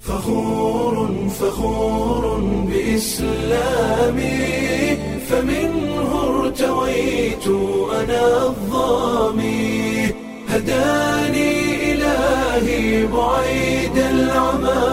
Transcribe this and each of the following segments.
فخور فخور بإسلامي فمنه ارتويت أنا الظامي هداني إلهي بعيد العمى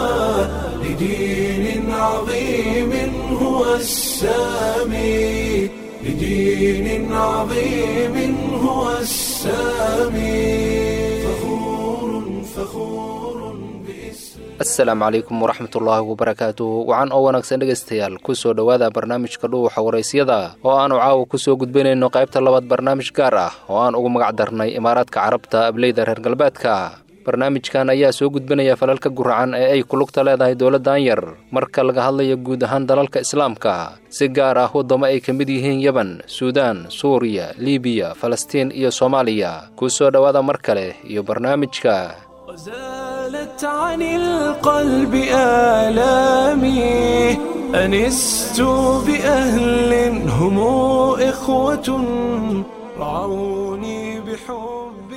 لدين عظيم هو السامي لدين عظيم هو السامي فخور فخور بإسلام asalaamu calaykum waraxmatullaahi wabarakaatu wacan oo wanaagsan dhegaystayaal kusoo dhowaada barnaamijka dhuuxa waraysyada oo aanu caawa kusoo gudbinayno qaybta labaad barnaamij gaar ah oo aan ugu magac darnay imaaraadka carabta ableyda reer galbeedka barnaamijkan ayaa soo gudbinaya falalka guracan ee ay kulugta leedahay dowladdan yar marka laga hadlayo guud ahaan dalalka islaamka si gaar ah waddamo ay ka mid yihiin yeban suudaan suuriya libiya falastiin iyo soomaaliya kusoo dhowaada mar kale iyo barnaamijka وزالت عن القلب آلامي أنست بأهل هم إخوة رعوني بحب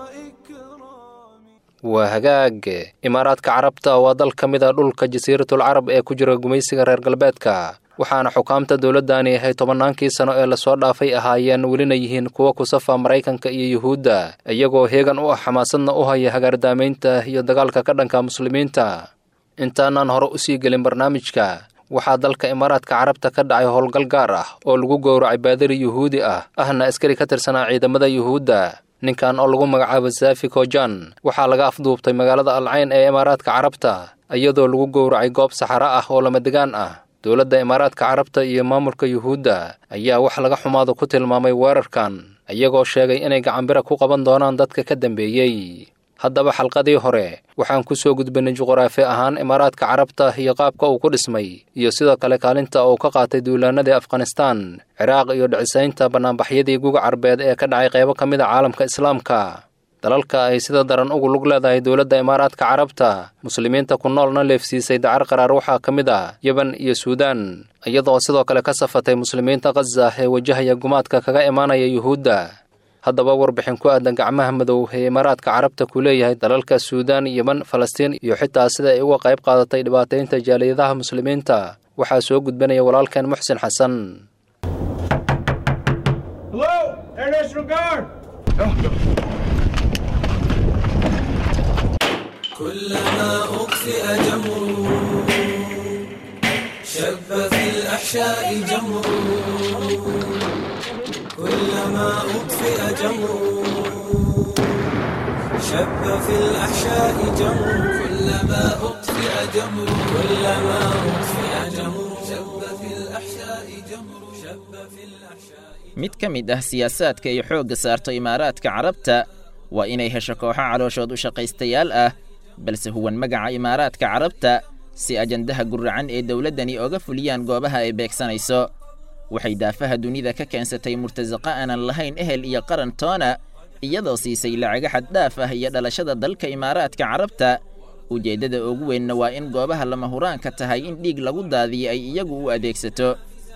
وإكرام waa hagaag imaaraadka carabta waa dal ka mid a dhulka jasiiratul carab ee ku jira gumaysiga reer galbeedka waxaana xukaamta dowladdaani ahay tobannaankii sano ee lasoo dhaafay ahaayeen welina yihiin kuwa ku safa maraykanka iyo yuhuudda iyagoo heegan u ah xamaasadna u haya hagaardaamaynta iyo dagaalka ka dhanka muslimiinta intaanaan hore usii gelin barnaamijka waxaa dalka imaaraadka carabta ka dhacay howlgal gaar ah oo lagu gowracay baadari yuhuudi ah ahna askari ka tirsanaa ciidamada yuhuudda ninkan oo lagu magacaabo safi kojan waxaa laga afduubtay magaalada alcayn ee imaaraadka carabta iyadoo lagu gowracay goob saxaro ah oo lamadegaan ah dowladda imaaraadka carabta iyo maamulka yuhuudda ayaa wax laga xumaado ku tilmaamay weerarkan iyagoo sheegay inay gacanbira ku qaban doonaan dadka ka dambeeyey haddaba xalqadii hore waxaan ku soo gudbinay juquraafi ahaan imaaraadka carabta iyo qaabka uu ku dhismay iyo sidoo kale kaalinta uu ka qaatay duulaanadii afghanistaan ciraaq iyo dhicisaynta bannaanbaxyadii guga carbeed ee ka dhacay qaybo ka mid a caalamka islaamka dalalka ay sida daran ugu lug leedahay dowladda imaaraadka carabta muslimiinta ku noolna leefsiisay dacar qaraar waxaa ka mid ah yeban iyo suudaan iyadoo sidoo kale ka safatay muslimiinta khaza ee wajahaya gumaadka kaga imaanaya yuhuudda haddaba warbixin ku aadan gacmaha madow ee imaaraadka carabta ku leeyahay dalalka suudaan yeman falastiin iyo xitaa sida ay uga qayb qaadatay dhibaataynta jaaliyadaha muslimiinta waxaa soo gudbinaya walaalkeen muxsin xasan Hello, Air National Guard. كلما أطفئ جمر شب في الأحشاء جمر كلما أطفئ جمر شب في الأحشاء جمر كلما أطفئ جمر كلما أطفئ جمر شب في الأحشاء جمر شب في الأحشاء mid ka mid ah siyaasaadka ay xoogga saarto imaaraadka carabta waa inay hesho kooxo calooshood u shaqaystayaal ah balse huwan magaca imaaraadka carabta si ajandaha guracan ee dowladdani oga fuliyaan goobaha ay beegsanayso waxay daafaha dunida ka keensatay murtasaqa aanan lahayn ehel iyo qaran toona iyadoo siisay lacaga xaddhaaf ah iyo dhalashada dalka imaaraadka carabta ujeeddada ugu weynna waa in goobaha lama huraanka tahay in dhiig lagu daadiyo ay iyagu u adeegsato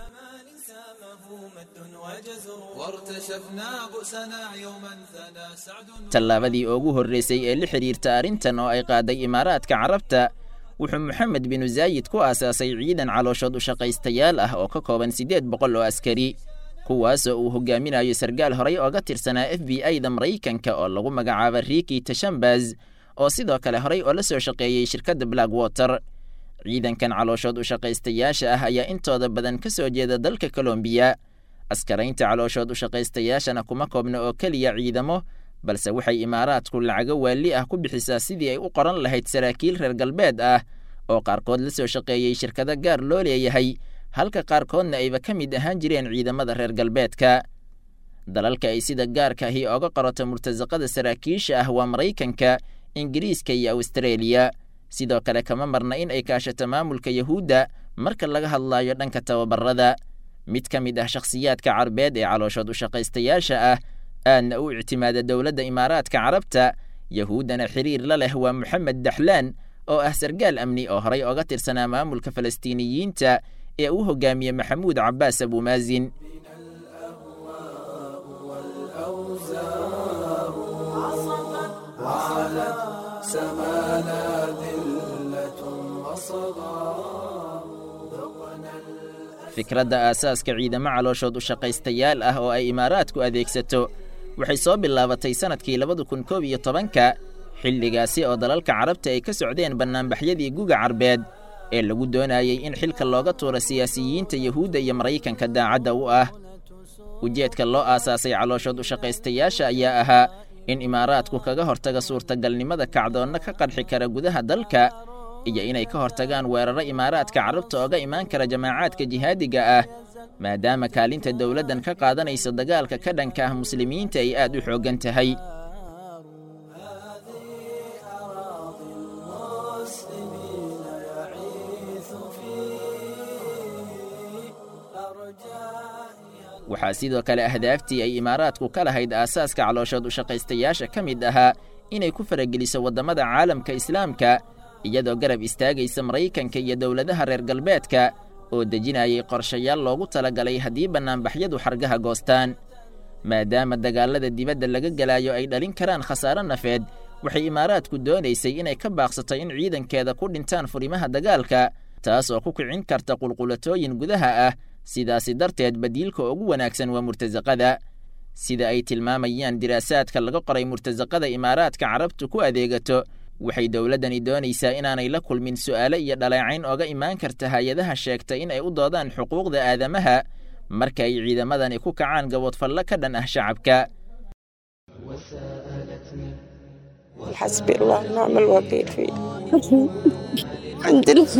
وارتشفنا بؤسنا يوما ثنى سعد tallaabadii ugu horraysay ee la xidhiirta arrintan oo ay qaaday imaaraadka carabta wuxuu moxamed binu zaayid ku aasaasay ciidan calooshood u shaqaystayaal ah oo ka kooban siddeed boqol oo askari kuwaasoo uu hogaaminayo sargaal horay ooga tirsanaa f b i da maraykanka oo lagu magacaaba riiki tashambaz oo sidoo kale horay oo la soo shaqeeyey shirkadda black water ciidankan calooshood u shaqaystayaasha ah ayaa intooda badan ka soo jeeda dalka kolombiya askaraynta calooshood u shaqaystayaashana kuma koobna oo keliya ciidamo balse waxay imaaraadku lacago waali ah ku bixisaa sidii ay u qoran lahayd saraakiil reer galbeed ah oo qaarkood la soo shaqeeyey shirkado gaar loo leeyahay halka qaarkoodna ayba ka mid ahaan jireen ciidamada reer galbeedka dalalka ay sida gaarka ahi oga qorata murtasaqada saraakiisha ah waa maraykanka ingiriiska iyo awstareeliya sidoo kale kama marna in ay kaashato maamulka yahuudda marka laga hadlaayo dhanka tababarada mid ka mid ah shakhsiyaadka carbeed ee calooshood u shaqaystayaasha ah aadna u ictimaada dowladda imaaraadka carabta yahuuddana xiriir la leh waa moxamed daxlaan oo ah sargaal amni oo horay oga tirsanaa maamulka falastiiniyiinta ee uu hogaamiye maxamuud cabbaas abuumaasin سمانا ذلة fikradda aasaaska ciidamo calooshood u shaqaystayaal ah oo ay imaaraadku adeegsato waxay soo bilaabatay sannadkii labada kun koob iyo tobanka xilligaasi oo dalalka carabta ay ka socdeen bannaanbaxyadii guga carbeed ee lagu doonayey in xilka looga tuuro siyaasiyiinta yuhuudda iyo maraykanka daacadda u ah ujeedka loo aasaasay calooshood u shaqaystayaasha ayaa ahaa in imaaraadku kaga hortaga suurtagalnimada kacdoonna ka qarxi kara gudaha dalka iyo inay ka hortagaan weeraro imaaraadka carabta ooga imaan kara jamaacaadka jihaadiga ah maadaama kaalinta dowladdan ka qaadanayso dagaalka ka dhanka ah muslimiinta ay aad u xooggan tahay waxaa sidoo kale ahdaaftii ay imaaraadku ka lahayd aasaaska calooshood u shaqaystayaasha ka mid ahaa inay ku farageliso waddamada caalamka islaamka iyadoo garab istaagaysa maraykanka iyo dowladaha reer galbeedka oo dejinayay qorshayaal loogu talagalay haddii bannaanbaxyadu xargaha goostaan maadaama dagaallada dibadda laga gelaayo ay dhalin karaan khasaaro nafeed waxay imaaraadku doonaysay inay ka baaqsato in ciidankeeda ku dhintaan furimaha dagaalka taas oo ku kicin karta qulqulatooyin gudaha ah sidaasi darteed badiilka ugu wanaagsan waa murtasaqada sida ay tilmaamayaan diraasaadka laga qoray murtasaqada imaaraadka carabtu ku adeegato waxay dowladdani doonaysaa inaanay la kulmin su'aalo iyo dhaleecayn ooga imaan karta hay-adaha sheegta in ay u doodaan xuquuqda aadamaha marka ay ciidamadani ku kacaan gaboodfallo ka dhan ah shacabka حسبي الله ونعم الوكيل فيه عندنا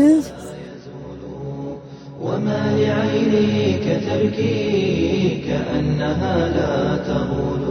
وما لعينيك تبكي كأنها لا تغول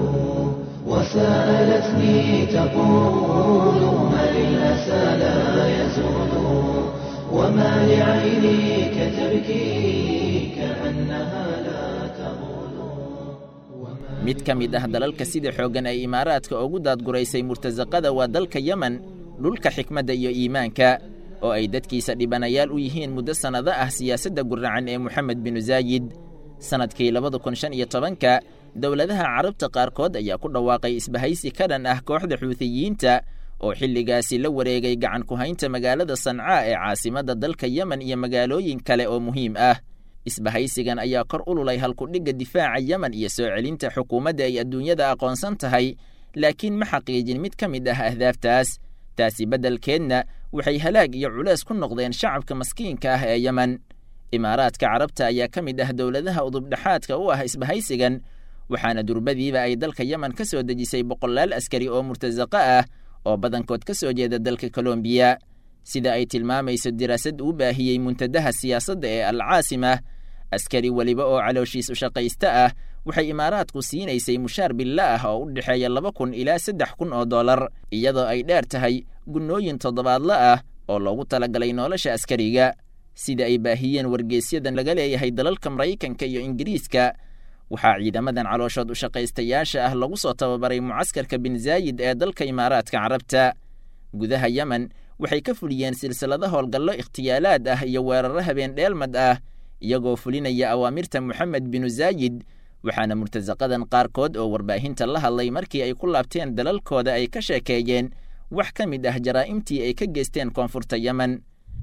وسألتني تقول ما للأسى لا يزول وما لعينيك تبكي كأنها لا تغول mid ka mid ah dalalka sida xooggan ay imaaraadka ugu daadguraysay murtasaqada waa dalka yemen dhulka xikmadda iyo iimaanka oo ay dadkiisa dhibanayaal u yihiin muddo sannado ah siyaasadda guracan ee moxamed binu zaayid sannadkii labada kun shan iyo tobanka dowladaha carabta qaarkood ayaa ku dhawaaqay isbahaysi ka dhan ah kooxda xuutiyiinta oo xilligaasi la wareegay gacan ku haynta magaalada sancaa ee caasimadda dalka yemen iyo magaalooyin kale oo muhiim ah isbahaysigan ayaa kor ululay halkudhigga difaaca yemen iyo soo celinta xukuumadda ay adduunyada aqoonsan tahay laakiin ma xaqiijin mid ka mid ah ahdaaftaas taasi beddelkeedna waxay halaag iyo culees ku noqdeen shacabka maskiinka ah ee yemen imaaraadka carabta ayaa ka mid ah dowladaha udubdhexaadka u ah isbahaysigan waxaana durbadiiba ay dalka yemen ka soo dejisay boqolaal askari oo murtasaqo ah oo badankood ka soo jeeda dalka kolombiya sida ay tilmaamayso diraasad uu baahiyey muntadaha siyaasadda ee alcaasima askari weliba oo calooshiis u shaqaysta ah waxay imaaraadku siinaysay mushaar billa ah oo u dhexeeya laba kun ilaa saddex kun oo dollar iyadoo ay dheer tahay gunnooyin toddobaadla ah oo loogu talagalay nolosha askariga sida ay baahiyeen wargeysyadan laga leeyahay dalalka maraykanka iyo ingiriiska waxaa ciidamadan calooshood u shaqaystayaasha ah lagu soo tababaray mucaskarka bin zaayid ee dalka imaaraadka carabta gudaha yemen waxay ka fuliyeen silsilado howlgallo ikhtiyaalaad ah iyo weeraro habeen dheelmad ah iyagoo fulinaya awaamirta moxamed binu zaayid waxaana murtasaqadan qaarkood oo warbaahinta la hadlay markii ay ku laabteen dalalkooda ay ka sheekeeyeen wax ka mid ah jaraa'imtii ay ka geysteen koonfurta yemen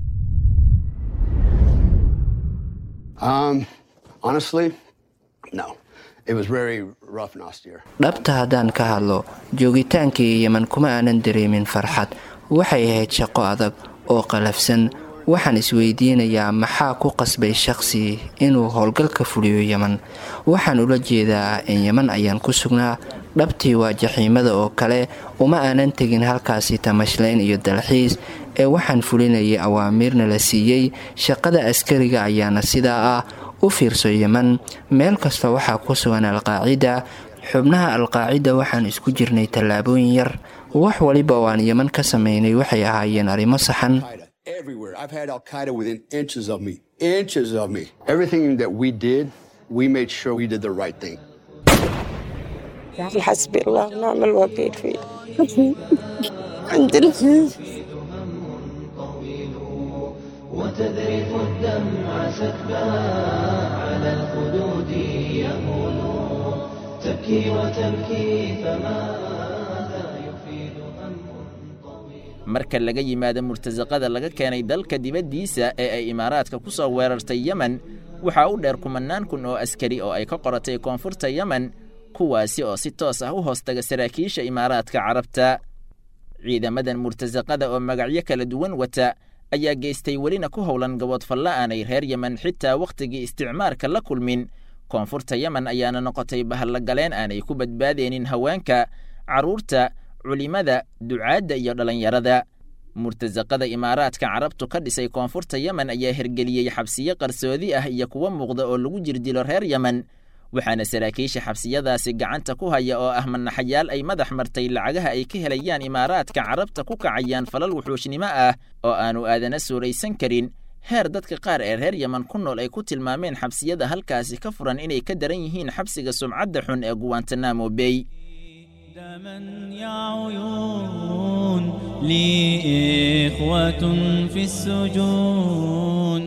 Um, honestly, no. It was very rough and austere. dhabta haddaan ka hadlo joogitaankii yemen kuma aanan dareemin farxad waxay ahayd shaqo adag oo qalafsan waxaan isweydiinayaa maxaa ku qasbay shaqsi inuu howlgalka fuliyo yemen waxaan ula jeedaa in yemen ayaan ku sugnaa dhabtii waa jaxiimada oo kale uma aanan tegin halkaasi tamashlayn iyo dalxiis ee waxaan fulinayay awaamiirna la siiyey shaqada askariga ayaana sidaa ah u fiirso yemen meel kasta waxaa ku sugan alqaacida xubnaha alqaacida waxaan isku jirnay tallaabooyin yar wax waliba oo aan yemen ka samaynay waxay ahaayeen arrimo saxan Everywhere. I've had Al Qaeda within inches of me. Inches of me. Everything that we did, we made sure we did the right thing. حسبي الله ونعم الوكيل فيه عندنا وتذرف الدمع سكبا على الخدود يهول تبكي وتبكي فماذا يفيد هم طويل marka laga yimaado murtasaqada laga keenay dalka dibaddiisa ee ay imaaraadka ku soo weerartay yemen waxaa u dheer kumannaan kun oo askari oo ay ka qoratay koonfurta yemen kuwaasi oo si toos ah u hoostaga saraakiisha imaaraadka carabta ciidamadan murtasaqada oo magacyo kala duwan wata ayaa geystay welina ku howlan gaboodfalla aanay reer yemen xitaa wakhtigii isticmaarka la kulmin koonfurta yemen ayaana noqotay bahallagaleen aanay ku badbaadeenin haweenka carruurta culimada ducaadda iyo dhallinyarada murtasaqada imaaraadka carabtu ka dhisay koonfurta yemen ayaa hergeliyey xabsiyo qarsoodi ah iyo kuwo muuqda oo lagu jirdilo reer yemen waxaana saraakiisha xabsiyadaasi gacanta ku haya oo ah manaxayaal ay madax martay lacagaha ay ka helayaan imaaraadka carabta ku kacayaan falal wuxuushnimo ah oo aanu aadana suuraysan karin heer dadka qaar ee reer yemen ku nool ay ku tilmaameen xabsiyada halkaasi ka furan inay ka daran yihiin xabsiga sumcadda xun ee guwantanamo bey دما يا عيون لي إخوة في السجون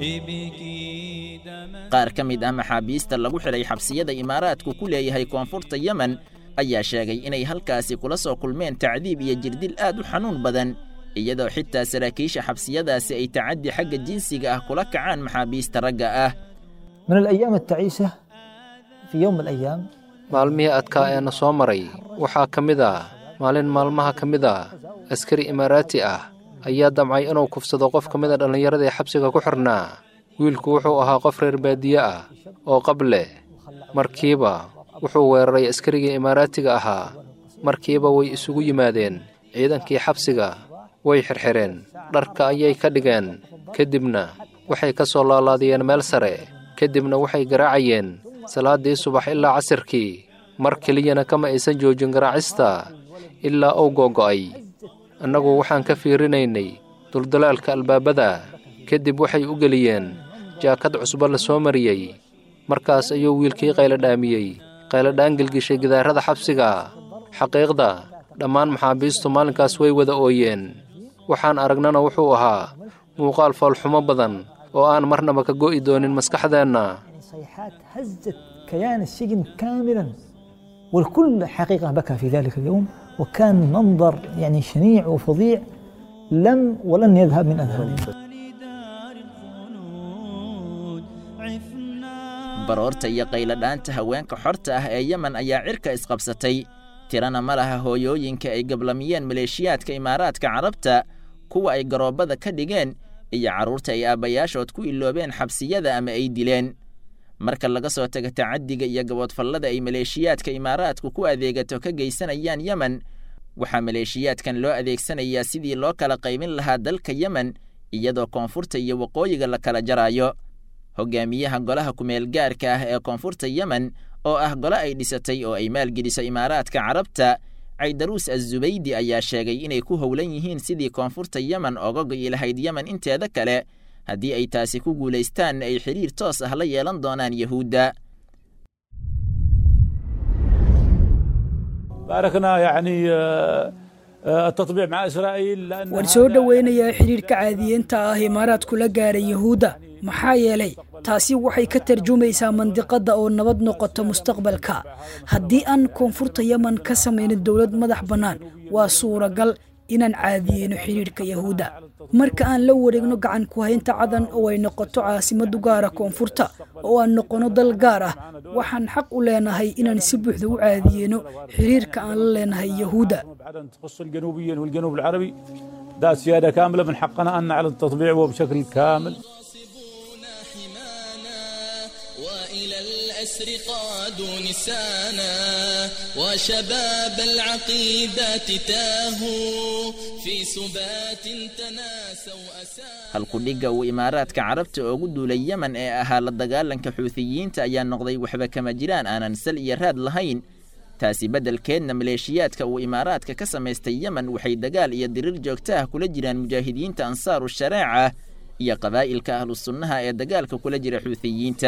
ابكي دما qaar ka mid ah maxaabiista lagu xidhay xabsiyada imaaraadku ku leeyahay koonfurta yemen ayaa sheegay inay halkaasi kula soo kulmeen tacdiib iyo jirdil aad u xanuun badan iyadoo xitaa saraakiisha xabsiyadaasi ay tacaddi xagga jinsiga ah kula kacaan maxaabiista ragga ah من الأيام التعيسة في يوم من الأيام maalmihii adkaa ee na soo maray waxaa ka mid ah maalin maalmaha ka mid ah askari imaaraati ah ayaa damcay inuu kufsado qof ka mid a dhallinyarada ee xabsiga ku xidhnaa wiilku wuxuu ahaa qof reer baadiye ah oo qab leh markiiba wuxuu weeraray askarigii imaaraatiga ahaa markiiba way isugu yimaadeen ciidankii xabsiga way xirxireen dharka ayay ka dhigeen kadibna waxay ka soo laalaadiyeen meel sare kadibna waxay garaacayeen salaaddii subax ilaa casirkii mar keliyana kama aysan joojin garaacista ilaa uu googo'ay annagu waxaan ka fiirinaynay duldalaalka albaabada kadib waxay u geliyeen jaakad cusbo la soo mariyey markaas ayuu wiilkii qayladhaamiyey qayladhaan gelgishay gidaarada xabsiga xaqiiqda dhammaan maxaabiistu maalinkaas way wada ooyeen waxaan aragnana wuxuu ahaa muuqaal foolxumo badan oo aan marnaba ka go'i doonin maskaxdeenna صيحات هزت كيان السجن كاملا والكل حقيقة بكى في ذلك اليوم وكان منظر يعني شنيع وفظيع لم ولن يذهب من أذهاننا لدار الخلود عفنا baroorta iyo qayladhaanta haweenka xorta ah ee yemen ayaa cirka isqabsatay tirana ma laha hooyooyinka ay gablamiyeen maleeshiyaadka imaaraadka carabta kuwa ay garoobbada ka dhigeen iyo carruurta ay aabbayaashood ku iloobeen xabsiyada ama ay dileen marka laga soo tago tacaddiga iyo gaboodfallada ay maleeshiyaadka imaaraadku ku adeegato ka geysanayaan yemen waxaa maleeshiyaadkan loo adeegsanayaa sidii loo kala qaybin lahaa dalka yemen iyadoo koonfurta iyo waqooyiga la kala jaraayo hogaamiyaha golaha kumeel gaarka ah ee koonfurta yemen oo ah gole ay dhisatay oo ay maalgeliso imaaraadka carabta caydaruus azubaydi ayaa sheegay inay ku howlan yihiin sidii koonfurta yemen oga go'i lahayd yemen inteeda kale haddii ay taasi ku guulaystaanna ay xidhiir toos ah la yeelan doonaan yahuudda باركنا يعني آه، آه، التطبيع مع اسرائيل لان waan soo dhoweynayaa xidhiirka caadiyeenta ah imaaraadku la gaaray yahuudda maxaa yeelay taasi waxay ka tarjumaysaa mandiqadda oo nabad noqota mustaqbalka haddii aan koonfurta yemen ka samaynin dowlad madax bannaan waa suuragal inaan caadiyeyno xidhiirka yahuudda marka aan la wareegno gacan ku haynta cadan oo ay noqoto caasimadu gaara koonfurta oo aan noqono dal gaar ah waxaan xaq u leenahay inaan si buuxda u caadiyeyno xidhiirka aan la leenahay yahuudda بعد تخص الجنوبيين والجنوب العربي ده سياده كامله من حقنا ان نعلن تطبيعه بشكل كامل وإلى الأسر قادوا نسانا وشباب العقيدة تاهوا في سبات تناسوا أسانا halkudhigga uu imaaraadka carabta ugu duulay yemen ee ahaa la dagaalanka xuutiyiinta ayaa noqday waxba kama jiraan aanan sal iyo raad lahayn taasi beddelkeedna maleeshiyaadka uu imaaraadka ka samaystay yemen waxay dagaal iyo dirir joogto ah kula jiraan mujaahidiinta ansaaru shareeca iyo qabaa'ilka ahlu sunnaha ee dagaalka kula jira xuutiyiinta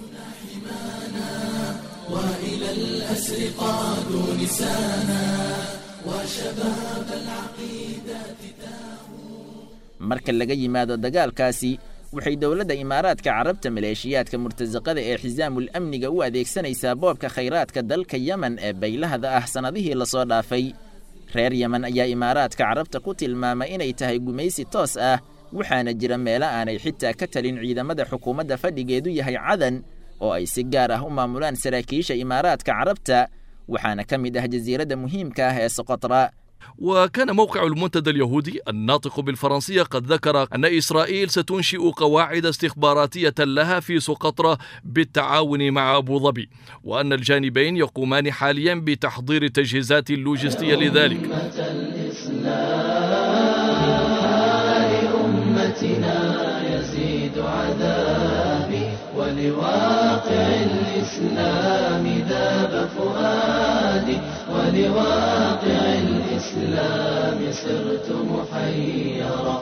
marka laga yimaado dagaalkaasi waxay dowladda imaaraadka carabta maleeshiyaadka murtasaqada ee xisaamul amniga u adeegsanaysaa boobka khayraadka dalka yemen ee baylahda ah sannadihii lasoo dhaafay reer yemen ayaa imaaraadka carabta ku tilmaamay inay tahay gumaysi toos ah waxaana jira meelo aanay xitaa ka talin ciidamada xukuumadda fadhigeedu yahay cadan oo ay si gaar ah u maamulaan saraakiisha imaaraadka carabta waxaana ka mid ah jasiiradda muhiimka ah ee soqotra وكان موقع المنتدى اليهودي الناطق بالفرنسية قد ذكر أن إسرائيل ستنشئ قواعد استخباراتية لها في سقطرى بالتعاون مع أبو ظبي وأن الجانبين يقومان حاليا بتحضير التجهيزات اللوجستية لذلك أمتنا يزيد عذابي ولواقع الإسلام ذاب فؤادي ولواقع الإسلام صرت محيرا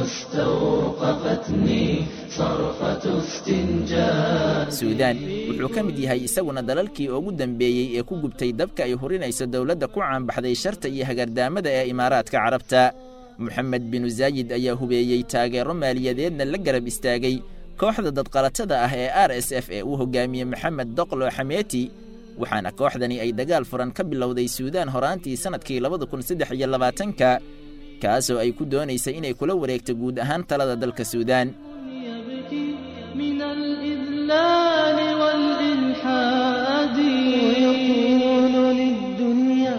واستوقفتني صرخة استنجاد suudaan wuxuu ka mid yahay isaguna dalalkii ugu dambeeyey ee ku gubtay dabka ay hurinayso dowladda ku caanbaxday sharta iyo hagardaamada ee imaaraadka carabta moxamed binu zaayid ayaa hubeeyey taageero maaliyadeedna la garab istaagay kooxda dadqalatada ah ee r s f ee uu hogaamiyey maxamed doqlo xameeti waxaana kooxdani ay dagaal furan ka bilowday suudaan horaantii sannadkii labada kun saddex iyo labaatanka kaasoo ay ku doonaysay inay kula wareegto guud ahaan talada dalka suudaan من الإذلال والإلحاد ويقول للدنيا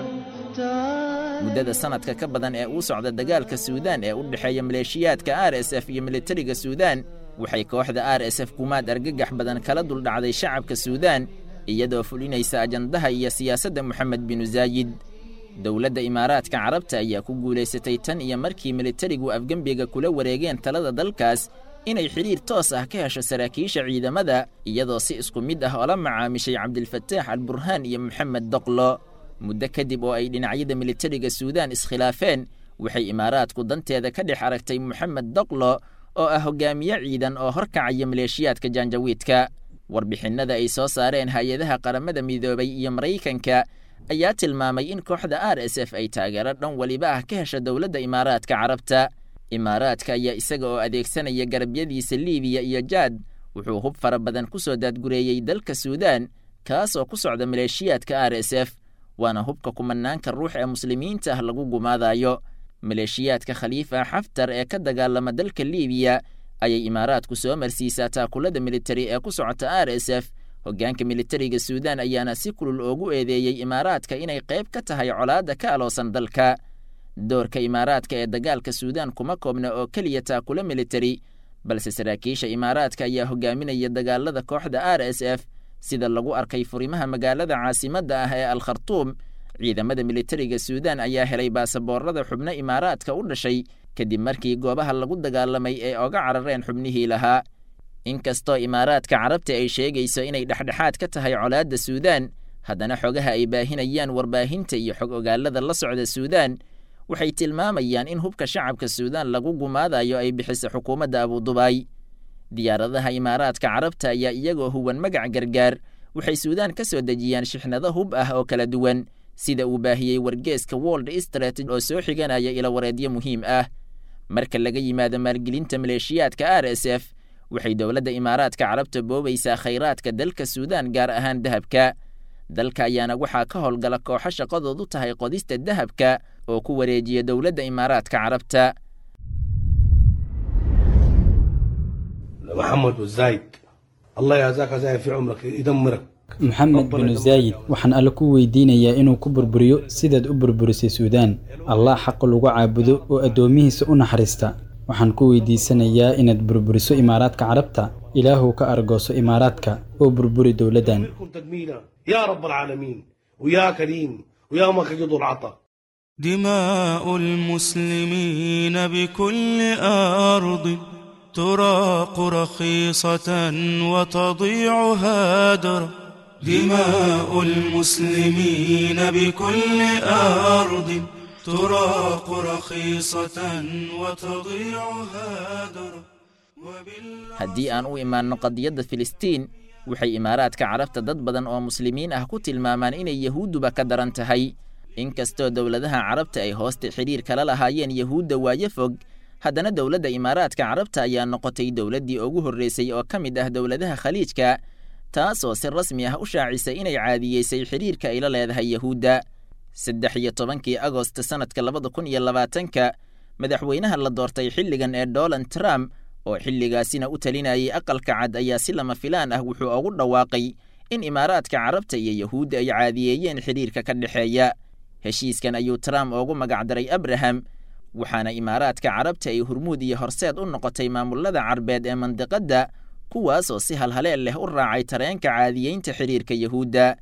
تعالى muddada sanadka ka badan ee uu socda dagaalka suudaan ee u dhexeeya maleeshiyaadka r s f iyo militariga suudaan waxay kooxda r s f kumaad argagax badan kala duldhacday shacabka suudaan iyadoo fulinaysa ajandaha iyo siyaasadda moxamed binu zaayid dowladda imaaraadka carabta ayaa ku guulaysatay tan iyo markii militarigu afgembiga kula wareegeen talada dalkaas inay xidhiir toos ah ka hesho saraakiisha ciidamada iyadoo si isku mid ah oola macaamishay cabdilfataax alburhaan iyo moxamed doqlo muddo kadib oo ay dhinacyada militariga suudaan iskhilaafeen waxay imaaraadku danteeda ka dhex aragtay moxamed doqlo oo ah hogaamiye ciidan oo horkacaya maleeshiyaadka jaanjawiidka warbixinnada ay soo saareen hay-adaha qaramada midoobay iyo maraykanka ayaa tilmaamay in kooxda r s f ay taageero dhan weliba ah ka hesha dowladda imaaraadka carabta imaaraadka ayaa isaga oo adeegsanaya garabyadiisa liibiya iyo jaad wuxuu hub fara badan ku soo daadgureeyey dalka suudaan kaasoo ku socda maleeshiyaadka r s f waana hubka kumanaanka ruux ee muslimiinta ah lagu gumaadayo maleeshiyaadka khaliifa xaftar ee ka dagaalama dalka liibiya ayay imaaraadku soo marsiisaa taakulada militari ee ku socota r s f hoggaanka militariga suudaan ayaana si kulul oogu eedeeyey imaaraadka inay qayb ka tahay colaadda ka aloosan dalka doorka imaaraadka ee dagaalka suudaan kuma koobna oo keliya taakula militari balse saraakiisha imaaraadka ayaa hogaaminaya dagaalada kooxda r s f sida lagu arkay furimaha magaalada caasimadda ah ee al khartuum ciidamada militariga suudaan ayaa helay baasaboorada xubno imaaraadka u dhashay kadib markii goobaha lagu dagaalamay ay oga carareen xubnihii lahaa inkastoo imaaraadka carabta ay sheegayso inay dhexdhexaad ka tahay colaadda suudaan haddana xogaha ay baahinayaan warbaahinta iyo xog ogaalada la socda suudaan waxay tilmaamayaan in hubka shacabka suudaan lagu gumaadayo ay bixiso xukuumadda abudubaay diyaaradaha imaaraadka carabta ayaa iyagoo huwan magac gargaar waxay suudaan ka soo dejiyaan shixnado hub ah oo kala duwan sida uu baahiyey wargeeska world strat oo soo xiganaya ilawareedyo muhiim ah marka laga yimaado maalgelinta maleeshiyaadka r s f waxay dowladda imaaraadka carabta boobaysaa khayraadka dalka suudaan gaar ahaan dahabka dalka ayaana waxaa ka howlgala kooxo shaqadoodu tahay qodista dahabka oo ku wareejiya dowladda imaaraadka carabta محمد والزايد الله يجزاك زايد في عمرك يدمرك maxamed binu zaayid waxaan alle ku weydiinayaa inuu ku burburiyo sidaad u burburisay suudaan allah xaq lagu caabudo oo addoomihiisa u naxariista waxaan ku weydiisanayaa inaad burburiso imaaraadka carabta ilaahuw ka argooso imaaraadka oo burburi dowladdan كن تجميلا يا رب العالمين ويا كريم ويا ما كجد العطا دماء المسلمين بكل أرض تراق رخيصة وتضيع هادرة دماء المسلمين بكل أرض تراق رخيصة وتضيع هادرة haddii aan u imaanno qadiyadda filistiin waxay imaaraadka carabta dad badan oo muslimiin ah ku tilmaamaan inay yahuudduba ka daran tahay inkastoo dowladaha carabta ay hoosta xidhiir kala lahaayeen yahuudda waayo fog haddana dowladda imaaraadka carabta ayaa noqotay dowladdii ugu horreysay oo ka mid ah dowladaha khaliijka taasoo si rasmi ah u shaacisay inay caadiyeysay xidhiirka ay la leedahay yahuudda saddex iyo tobankii agost sannadka labada kun iyo labaatanka madaxweynaha la doortay xilligan ee donald trump oo xilligaasina u talinayay aqalka cad ayaa si lama filaan ah wuxuu ugu dhawaaqay in imaaraadka carabta iyo yahuudda ay caadiyeeyeen xidhiirka ka dhexeeya heshiiskan ayuu trump ugu magacdaray abraham waxaana imaaraadka carabta ay hurmuud iyo horseed u noqotay maamullada carbeed ee mandiqadda kuwaas oo si halhaleel leh u raacay tareenka caadiyeynta xidhiirka yahuudda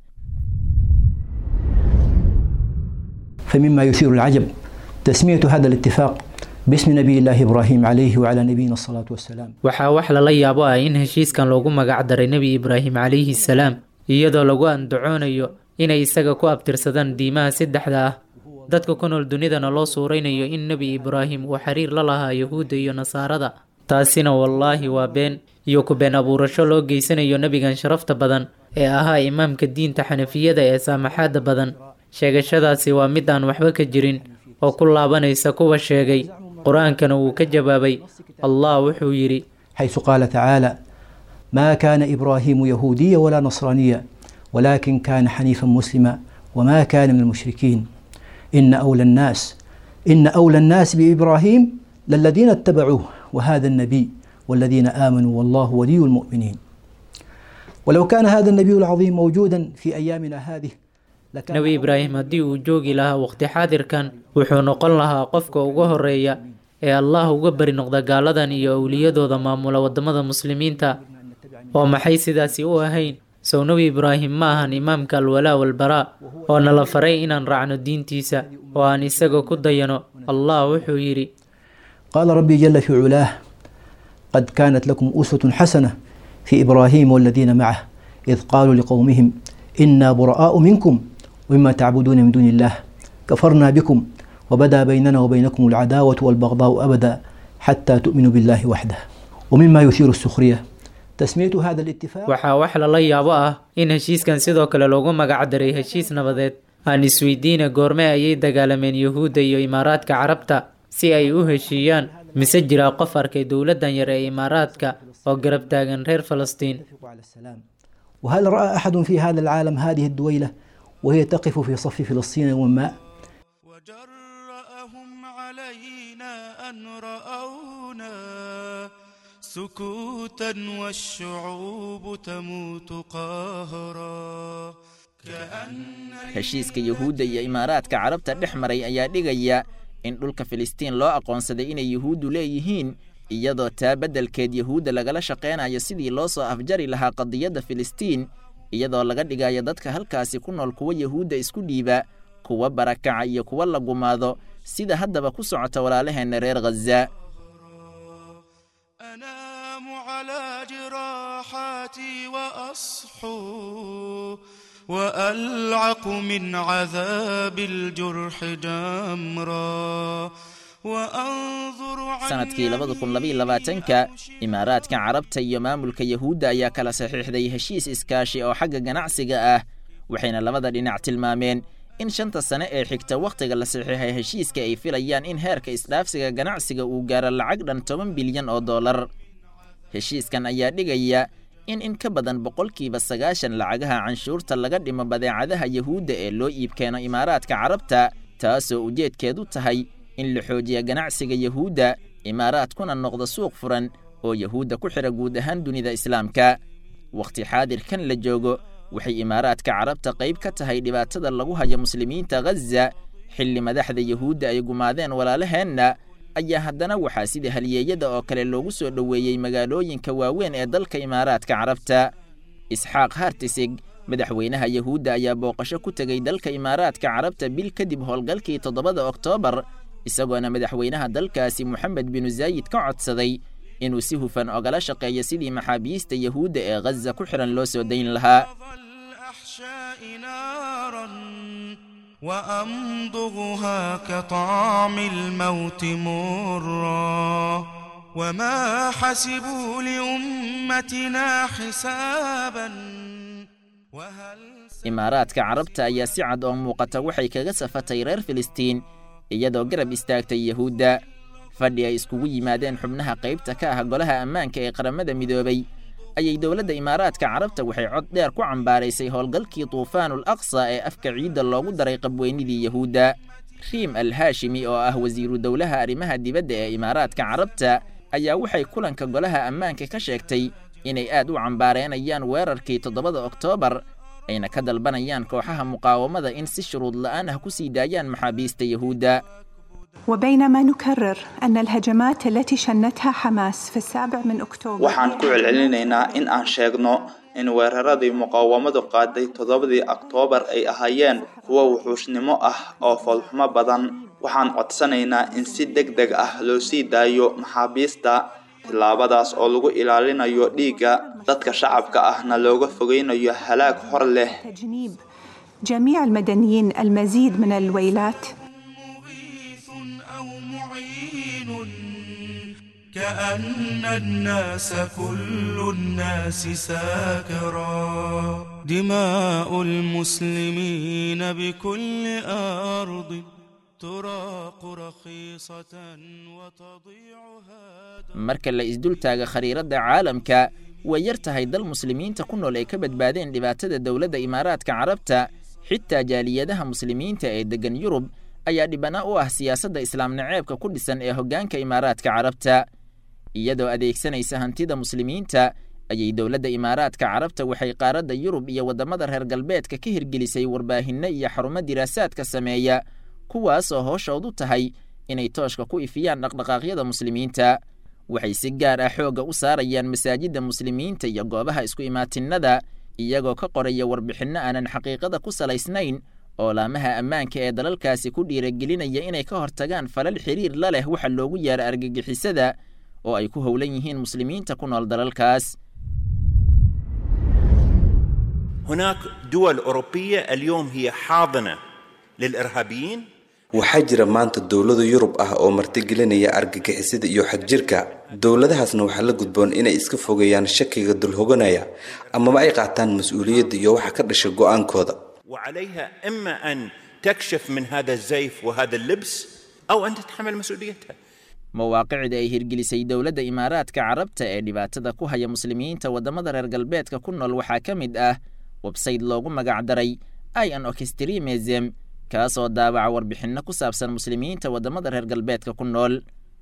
فمما يثير العجب تسمية هذا الاتفاق باسم نبي الله إبراهيم عليه وعلى نبينا الصلاة والسلام waxaa wax lala yaabo ah in heshiiskan loogu magac daray nebi ibraahim calayhi salaam iyadoo lagu andacoonayo inay isaga ku abtirsadaan diimaha saddexda ah dadka ku nool dunidana loo suuraynayo in nebi ibraahim uu xiriir la lahaa yahuudda iyo nasaarada taasina wallaahi waa been iyo ku been abuurasho loo geysanayo nebigan sharafta badan ee ahaa imaamka diinta xanafiyada ee saamaxaadda badan sheegashadaasi waa mid aan waxba ka jirin oo ku laabanaysa kuwa sheegay qur-aankana wuu ka jawaabay allah wuxuu yidhi حيث قال تعالى ما كان إبراهيم يهوديا ولا نصرانيا ولكن كان حنيفا مسلما وما كان من المشركين إن أولى الناس إن أولى الناس بإبراهيم للذين اتبعوه وهذا النبي والذين آمنوا والله ولي المؤمنين ولو كان هذا النبي العظيم موجودا في أيامنا هذه nebi ibraahim haddii uu joogi lahaa waqti xaadirkan wuxuu noqon lahaa qofka uga horeeya ee allah uga beri noqda gaaladan iyo owliyadooda maamula waddamada muslimiinta oo maxay sidaasi u ahayn sow nebi ibraahim ma ahan imaamka alwalaa walbaraa oo nala faray inaan raacno diintiisa oo aan isaga ku dayano allah wuxuu yidhi قال ربي جل في علاه قد كانت لكم أسوة حسنة في إبراهيم والذين معه إذ قالوا لقومهم إنا براء منكم ومما تعبدون من دون الله كفرنا بكم وبدا بيننا وبينكم العداوة والبغضاء أبدا حتى تؤمنوا بالله وحده ومما يثير السخرية تسمية هذا الاتفاق waxaa wax lala yaabo ah in heshiiskan sidoo kale loogu magac daray heshiis nabadeed aan isweydiina goorme ayay dagaalameen yuhuudda iyo imaaraadka carabta si ay u heshiiyaan mise jiraa qof arkay dowladdan yar ee imaaraadka oo garab taagan reer falastiin وهل رأى أحد في هذا العالم هذه الدويلة وهي تقف في صف فلسطين يوم ما أن رأونا سكوتا والشعوب تموت قهرا heshiiska yuhuudda iyo imaaraadka carabta dhex maray ayaa dhigaya in dhulka filistiin loo aqoonsaday inay yuhuuddu leeyihiin iyadoo taa beddelkeed yuhuudda lagala shaqaynayo sidii loo soo afjari lahaa qadiyadda filistiin iyadoo laga dhigayo dadka halkaasi ku nool kuwa yuhuudda isku dhiiba kuwa barakaca iyo kuwa la gumaado sida haddaba ku socota walaalaheenna reer ghaza أنام على جراحاتي وأصحو وألعق من عذاب الجرح جمرا وأنظر sanadkii labada kun labayo labaatanka imaaraadka carabta iyo maamulka yuhuudda ayaa kala saxiixday heshiis iskaashi oo xagga ganacsiga ah waxayna labada dhinac tilmaameen in shanta sane ee xigta wakhtiga la saxiixay heshiiska ay filayaan in heerka isdhaafsiga ganacsiga uu gaaro lacag dhan toban bilyan oo dollar heshiiskan ayaa dhigaya in in ka badan boqolkiiba sagaashan lacagaha canshuurta laga dhimo badeecadaha yuhuudda ee loo iibkeeno imaaraadka carabta taasoo ujeedkeedu tahay in la xoojiya ganacsiga yuhuudda imaaraadkuna noqdo suuq furan oo yuhuudda ku xidha guud ahaan dunida islaamka wakhti xaadirkan la joogo waxay imaaraadka carabta qayb ka tahay dhibaatada lagu hayo muslimiinta ghaza xilli madaxda yuhuudda ay gumaadeen walaalaheenna ayaa haddana waxaa sida halyeeyada oo kale loogu soo dhoweeyey magaalooyinka waaweyn ee dalka imaaraadka carabta isxaaq hartisig madaxweynaha yuhuudda ayaa booqasho ku tegey dalka imaaraadka carabta bil kadib howlgalkii toddobada oktoobar isagoona madaxweynaha dalkaasi moxamed binu zaayid ka codsaday inuu si hufan ogala shaqeeyo sidii maxaabiista yuhuudda ee ghaza ku xidhan loo soo dayn lahaa وأمضغها كطعم الموت مرا وما حسبوا لأمتنا حسابا imaaraadka carabta ayaa si cad oo muuqata waxay kaga safatay reer filistiin iyadoo garab istaagtay yuhuudda fadhi ay iskugu yimaadeen xubnaha qaybta ka ah golaha ammaanka ee qaramada midoobay ayay dowladda imaaraadka carabta waxay cod dheer ku cambaaraysay howlgalkii tuufaanul aqsa ee afka ciidda loogu daray qabweynidii yahuudda riim al haashimi oo ah wasiiru dowlaha arrimaha dibadda ee imaaraadka carabta ayaa waxay kulanka golaha ammaanka ka sheegtay inay aad u cambaareenayaan weerarkii toddobada oktoobar ayna ka dalbanayaan kooxaha muqaawamada in si shuruud la'aan ah ku sii daayaan maxaabiista yahuudda وبينما نكرر أن الهجمات التي شنتها حماس في السابع من أكتوبر waxaan ku celcelinaynaa in aan sheegno in weeraradii muqaawamadu qaaday toddobadii oktoobar ay ahaayeen kuwo wuxuushnimo ah oo foolxumo badan waxaan codsanaynaa in si deg deg ah loo sii daayo maxaabiista tillaabadaas oo lagu ilaalinayo dhiigga dadka shacabka ahna looga fogeynayo halaag hor leh تجنيب جميع المدنيين المزيد من الويلات كأن الناس كل الناس ساكرا دماء المسلمين بكل أرض تراق رخيصة وتضيع marka la isdultaaga khariiradda caalamka way yar tahay dal muslimiinta ku nool ay ka badbaadeen dhibaatada dowladda imaaraadka carabta xitaa jaaliyadaha muslimiinta ee deggan yurub ayaa dhibana u ah siyaasadda islaam naceebka ku dhisan ee hoggaanka imaaraadka carabta iyadoo adeegsanaysa hantida muslimiinta ayay dowladda imaaraadka carabta waxay qaaradda yurub iyo waddamada reer galbeedka ka hirgelisay warbaahinno iyo xarumo diraasaadka sameeya kuwaasoo hooshoodu tahay inay tooshka ku ifiyaan dhaqdhaqaaqyada muslimiinta waxay si gaar ah xoogga u saarayaan masaajidda muslimiinta iyo goobaha isku imaatinnada iyagoo ka qoraya warbixinno aanan xaqiiqada ku salaysnayn oo laamaha ammaanka ee dalalkaasi ku dhiiragelinaya inay ka hortagaan falal xiriir la leh waxa loogu yaara argagixisada oo ay ku howlan yihiin muslimiinta ku nool dalalkaas هناك دول أوروبية اليوم هي حاضنة للإرهابيين waxaa jira maanta dowlado yurub ah oo martigelinaya argagixisada iyo xadjirka dowladahaasna waxaa la gudboon inay iska fogeeyaan shakiga dulhoganaya amaba ay qaataan mas-uuliyadda iyo waxa ka dhasha go-aankooda وعليها إما أن تكشف من هذا الزيف وهذا اللبس أو أن تتحمل مسؤوليتها mawaaqicda ay hirgelisay dowladda imaaraadka carabta ee dhibaatada ku haya muslimiinta waddamada reer galbeedka ku nool waxaa ka mid ah websayte loogu magacdaray ian orchestremism kaasoo daabaca warbixinno ku saabsan muslimiinta waddamada reer galbeedka ku nool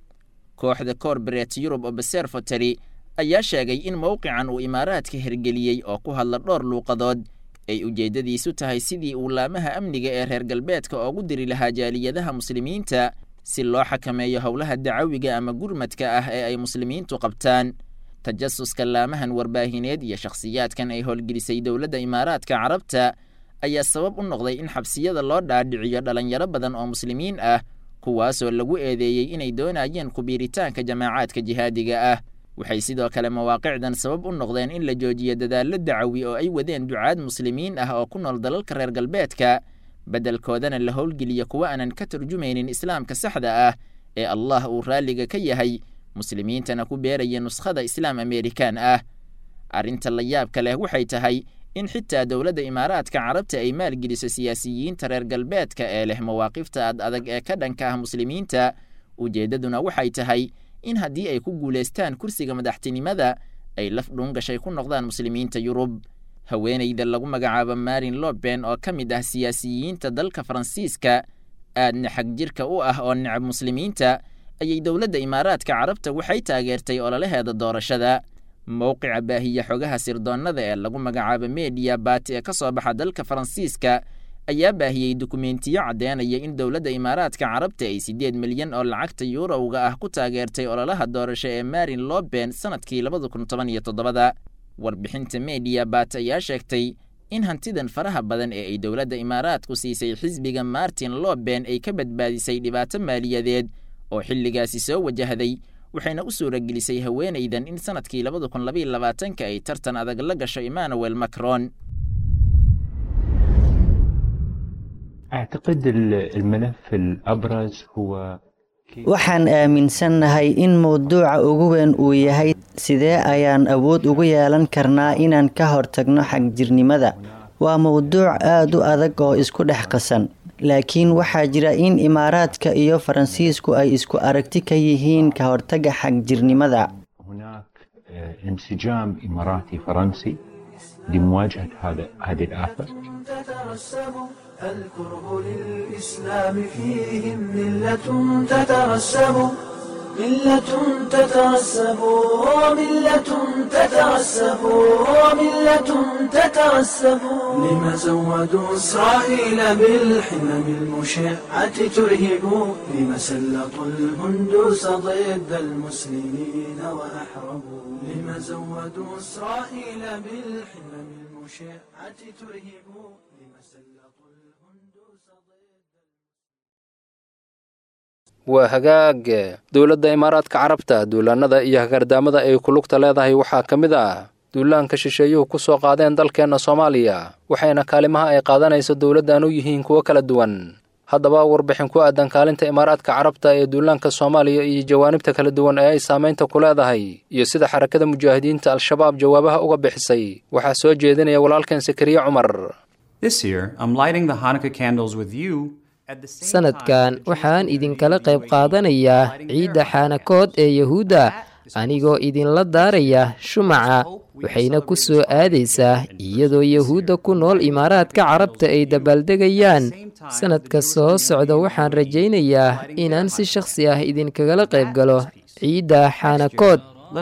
kooxda corporate europe observatory ayaa sheegay in mowqican uu imaaraadka hirgeliyey oo ku hadla dhowr luuqadood ay ujeeddadiisu tahay sidii uu laamaha amniga ee reer galbeedka oogu diri lahaa jaaliyadaha muslimiinta si loo xakameeyo howlaha dacawiga ama gurmadka ah ee ay muslimiintu qabtaan tajasuska laamahan warbaahineed iyo shakhsiyaadkan ay howlgelisay dowladda imaaraadka carabta ayaa sabab u noqday in xabsiyada loo dhaadhiciyo dhalinyaro badan oo muslimiin ah kuwaasoo lagu eedeeyey inay doonayeen kubiiritaanka jamaacaadka jihaadiga ah waxay sidoo kale mawaaqicdan sabab u noqdeen in la joojiyo dadaallo dacawi oo ay wadeen ducaad muslimiin ah oo ku nool dalalka reer galbeedka beddelkoodana la howlgeliyo kuwa aanan ka turjumaynin islaamka saxda ah ee allah uu raalliga ka yahay muslimiintana ku beeraya nuskhada islaam amerikaan ah arrinta la yaabka leh waxay tahay in xitaa dowladda imaaraadka carabta ay maalgeliso siyaasiyiinta reer galbeedka ee leh mawaaqifta ad adag ee ka dhanka ah muslimiinta ujeeddaduna waxay tahay in haddii ay ku guulaystaan kursiga madaxtinimada ay laf dhuungashay ku noqdaan muslimiinta yurub haweenayda lagu magacaabo marin loben oo ka mid ah siyaasiyiinta dalka faransiiska aadna xag jirka u ah oo necab muslimiinta ayay dowladda imaaraadka carabta waxay taageertay ololaheeda doorashada mowqica baahiya xogaha sirdoonnada ee lagu magacaabo mediya bat ee ka soo baxa dalka faransiiska ayaa baahiyey dukumentiyo caddeynaya in dowladda imaaraadka carabta ay siddeed milyan oo lacagta yuurowga ah ku taageertay ololaha doorasho ee marin loben sannadkii labada kun toban iyo toddobada warbixinta mediya bat ayaa sheegtay in hantidan faraha badan ee ay dowladda imaaraadku siisay xisbiga martin loben ay ka badbaadisay dhibaato maaliyadeed oo xilligaasi soo wajahday waxayna u suuragelisay haweenaydan in sannadkii labada kun labaiyo labaatanka ay tartan adag la gasho emmanuel macron أعتقد الملف الأبرز هو waxaan aaminsannahay in mowduuca ugu weyn uu yahay sidee ayaan awood ugu yeelan karnaa inaan ka hortagno xagjirnimada waa mowduuc aad u adag oo isku dhex qasan laakiin waxaa jira in imaaraadka iyo faransiisku ay isku aragti ka yihiin ka hortagga xagjirnimada هناك انسجام إماراتي فرنسي لمواجهة هذا هذه الآفة تترسب الكره للإسلام فيهم ملة تترسب ملة تترسب وملة تترسب وملة تترسب لما زودوا إسرائيل بالحمم المشعة ترهب لما سلطوا الهندوس ضد المسلمين وأحربوا لما زودوا إسرائيل بالحمم المشعة ترهب لما سلطوا الهندوس waa hagaag dowladda imaaraadka carabta duulaannada iyo hagardaamada ay ku lugta leedahay waxaa ka mid ah duulaanka shisheeyuhu ku soo qaadeen dalkeenna soomaaliya waxayna kaalimaha ay qaadanayso dowladdan u yihiin kuwo kala duwan haddaba warbixin ku aadan kaalinta imaaraadka carabta ee duulaanka soomaaliya iyo jawaanibta kala duwan ee ay saamaynta ku leedahay iyo sida xarakada mujaahidiinta al-shabaab jawaabaha uga bixisay waxaa soo jeedinaya walaalkan sakariye cumar sanadkan waxaan idinkala qayb qaadanayaa ciidda xaanakood ee yahuudda anigoo idinla daaraya shumaca waxayna ku soo aadaysaa iyadoo yahuudda ku nool imaaraadka carabta ay dabaaldegayaan sanadka soo socda waxaan rajaynayaa inaan si shakhsi ah idinkagala qayb galo ciidda xaanakood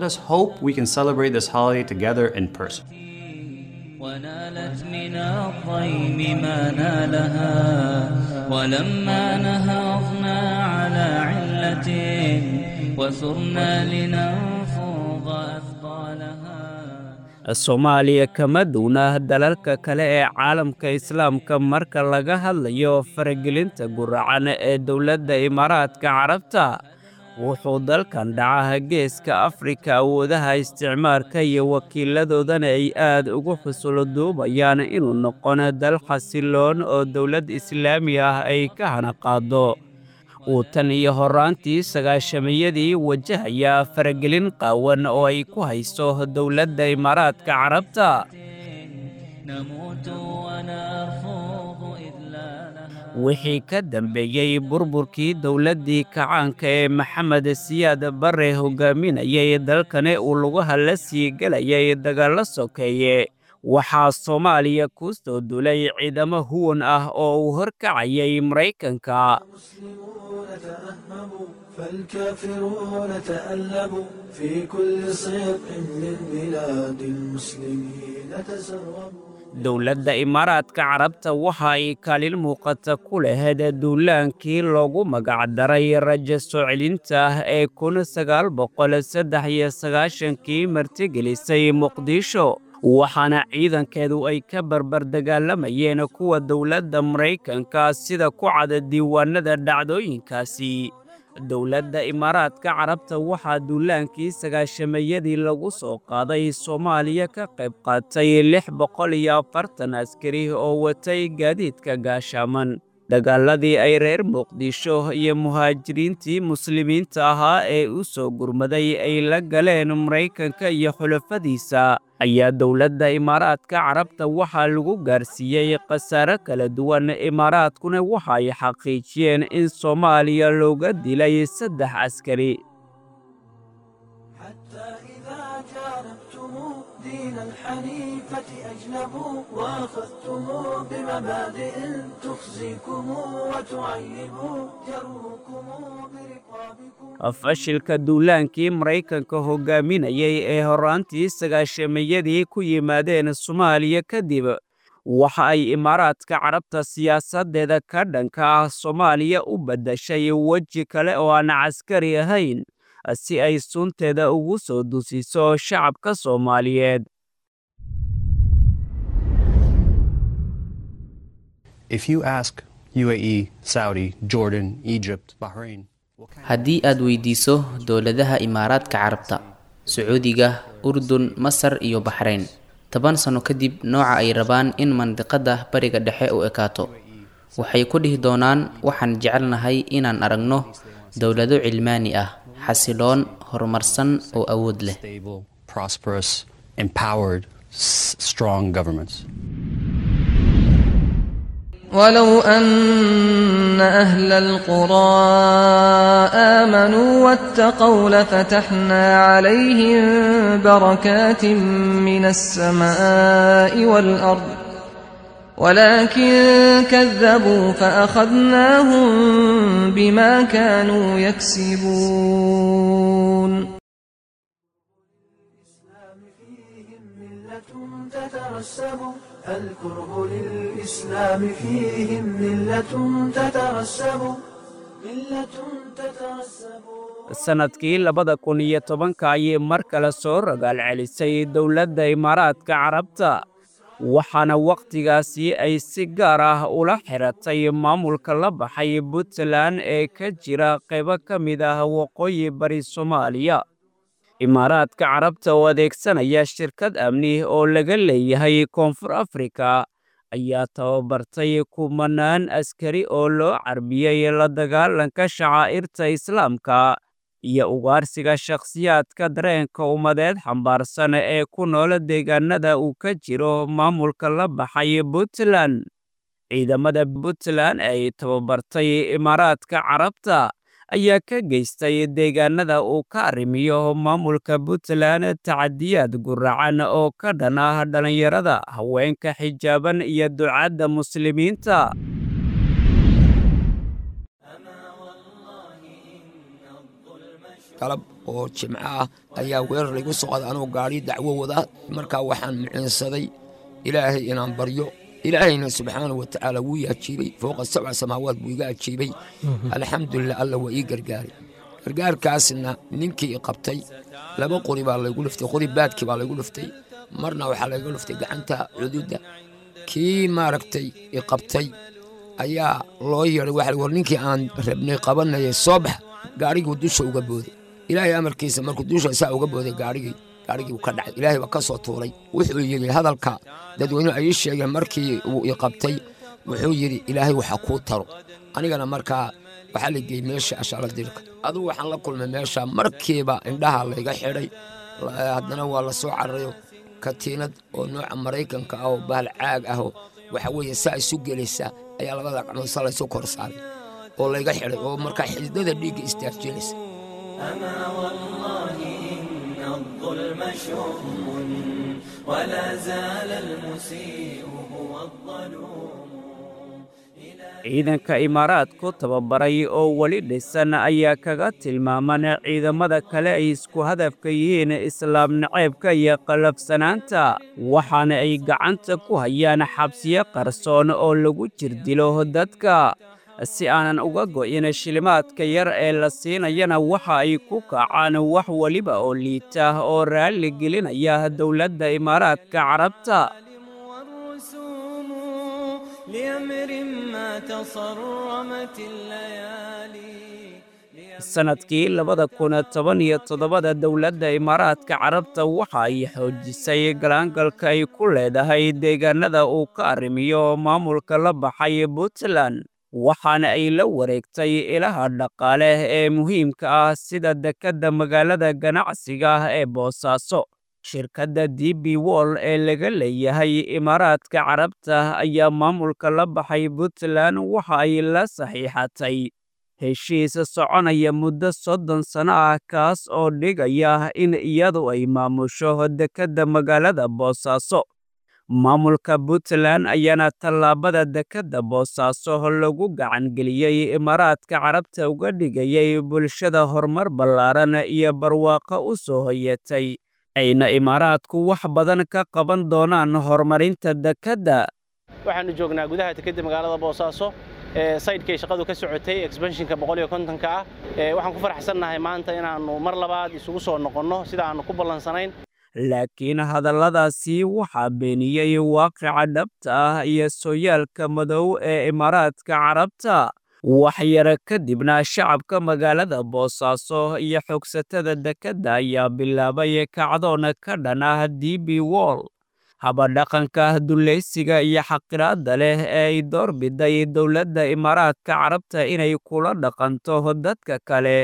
ونالت من الضيم ما نالها ولما نهضنا على علة وثرنا لننفض أثقالها soomaaliya kama duuna dalalka kale ee caalamka islaamka marka laga hadlayo faragelinta guracan ee dowladda imaaraadka carabta wuxuu dalkan dhacaha geeska afrika awoodaha isticmaarka iyo wakiiladoodana ay aad ugu xusulo duubayaan inuu noqon dal xasiloon oo dowlad islaami ah ay ka hana qaado uu tan iyo horraantii sagaashamayadii wajahaya faragelin qaawan oo ay ku hayso dowladda imaaraadka carabta wixii ka dambeeyey burburkii dowladdii kacaanka ee maxamed siyaad barre hogaaminayay dalkani uu lugaha la sii gelayay dagaallo sokeeye waxaa soomaaliya ku soo dulay ciidamo huwan ah oo uu horkacayay maraykanka فالكافرون تألبوا في كل صيق من بلاد المسلمين تسربوا dowladda imaaraadka carabta waxa ay kaalin muuqata ku lahayd duulaankii loogu magacdaray rajo soo celinta ah ee kun sagaal boqol saddex iyo sagaashankii martigelisay muqdisho waxaana ciidankeedu ay ka barbar dagaalamayeen kuwa dowladda maraykanka sida ku cada diiwaanada dhacdooyinkaasi dowladda imaaraadka carabta waxaa duulaankii sagaashamayadii lagu soo qaaday soomaaliya ka qayb qaatay lix boqol iyo afartan askari oo watay gaadiidka gaashaaman dagaaladii ay reer muqdisho iyo muhaajiriintii muslimiinta ahaa ee u soo gurmaday ay la galeen maraykanka iyo xulafadiisa ayaa dowladda imaaraadka carabta waxaa lagu gaarsiiyey khasaare kala duwan imaaraadkuna waxa ay xaqiijiyeen in soomaaliya looga dilay saddex askari دين الحنيفة أجنبوا وأخذتم بمبادئ تخزيكم وتعيب جروكم برقابكم fashilka duulaankii maraykanka hogaaminayay ee horraantii sagaashamayadii ku yimaadeen soomaaliya kadib waxa ay imaaraadka carabta siyaasaddeeda ka dhanka ah soomaaliya u baddashay weji kale oo aan caskari ahayn si ay sunteeda ugu soo dusiso shacabka soomaaliyeed If you ask UAE, Saudi, Jordan, Egypt, Bahrain, haddii aad weydiiso dowladaha imaaraadka carabta sacuudiga urdun masar iyo baxrayn toban sano kadib nooca ay rabaan in mandiqada bariga dhexe u ekaato waxay ku dhihi doonaan waxaan jecelnahay inaan aragno dowlado cilmaani ah xasiloon horumarsan oo awood leh stable, prosperous, empowered, s- strong governments. ولو أن أهل القرى آمنوا واتقوا لفتحنا عليهم بركات من السماء والأرض ولكن كذبوا فأخذناهم بما كانوا يكسبون تترسب الكره للإسلام فيهم ملة تترسب ملة تترسب sanadkii labada kun iyo tobanka ayay mar kale soo ragaal celisay dowladda imaaraadka carabta waxaana wakhtigaasi ay si gaar ah ula xiratay maamulka la baxay puntland ee ka jira qaybo ka mid ah waqooyi bari soomaaliya imaaraadka carabta oo adeegsanaya shirkad amni oo laga leeyahay koonfur afrika ayaa tababartay kumanaan askari oo loo carbiyey la dagaalanka shacaa'irta islaamka iyo ugaarsiga shakhsiyaadka dareenka ummadeed xambaarsan ee ku nool deegaanada uu ka jiro maamulka la baxay puntland ciidamada puntland ay tababartay imaaraadka carabta ayaa ka geystay deegaanada uu ka arrimiyo maamulka puntland tacadiyaad guracan oo ka dhan ah dhallinyarada haweenka xijaaban iyo ducadda muslimiinta galab oo jimco ah ayaa weerar laygu socda anuu gaadhi dacwo wada markaa waxaan muciinsaday ilaahay inaan baryo ilaahayna subxaana wa tacaala wuu i ajiibay fooqa sabca samaawaad buu iga ajiibay alxamdulilah alla waa ii gargaaray gargaarkaasna ninkii i qabtay laba qori baa laygu liftay qori baadkii baa laygu liftay marna waxaa layga liftay gacanta cududda kii maaragtay i qabtay ayaa loo yeedhay waxa war ninkii aan rabnay qabanayay soo bax gaadhigii dusha uga booday ilaahay amarkiisa markuu dusha saa uga booday gaadhigii gaadhigii uu ka dhacay ilaahay baa ka soo tuuray wuxuu yidhi hadalka dadweynuhu ay ii sheegeen markii uu i qabtay wuxuu yidhi ilaahay waxa kuu taro anigana markaa waxaa la geeyey meesha ashaala dirka adugu waxaan la kulmay meesha markiiba indhaha layga xidhay haddana waa la soo cararayo katiinad oo nooca maraykanka ah oo bahal caag ah oo waxa weeye saa isu gelaysa ayaa labada gacmood sa laysu kor saaray oo layga xidhay oo markaa xididada dhiigga istaarjinaysa أما والله إن الظلم شؤم ولا زال المسيء هو الظلوم ciidanka imaaraadku tababaray oo weli dhisan ayaa kaga tilmaaman ciidamada kale ay isku hadafka yihiin islaam naceebka iyo qalafsanaanta waxaana ay gacanta ku hayaan xabsiyo qarsoon oo lagu jirdilo dadka si aanan uga go'in shilimaadka yar ee la siinayana waxa ay ku kacaan wax weliba oo liita oo raalli gelinaya dowladda imaaraadka carabta لأمر ما تصرمت الليالي sanadkii labada kun toban iyo toddobada dowladda imaaraadka carabta waxa ay xoojisay galaangalka ay ku leedahay deegaanada uu ka arrimiyo maamulka la baxay puntland waxaana ay la wareegtay ilaha dhaqaale ee muhiimka ah sida dekedda magaalada ganacsiga ah ee boosaaso shirkadda d b wol ee laga leeyahay imaaraadka carabta ayaa maamulka la baxay puntland waxa ay la saxiixatay heshiis soconaya muddo soddon sano ah kaas oo dhigaya in iyadu ay maamusho dekedda magaalada boosaaso maamulka puntland ayaana tallaabada dekedda boosaaso lagu gacangeliyey imaaraadka carabta uga dhigayay bulshada horumar ballaaran iyo barwaaqo u soo hoyatay ayna imaaraadku wax badan ka qaban doonaan horumarinta dekedda waxaanu joognaa gudaha dekedda magaalada boosaaso saydhkay shaqadu ka socotay exbanshinka boqoliyo kontonka ah waxaan ku faraxsannahay maanta inaannu mar labaad isugu soo noqonno sida aannu ku ballansanayn laakiin hadalladaasi waxaa beeniyey waaqica dhabta ah iyo sooyaalka madow ee imaaraadka carabta waxyara kadibna shacabka magaalada boosaaso iyo xogsatada dekedda ayaa bilaabay kacdoona ka dhan ah d b wol habadhaqanka dulaysiga iyo xaqiraadda leh ee ay doorbiday dowladda imaaraadka carabta inay kula dhaqanto dadka kale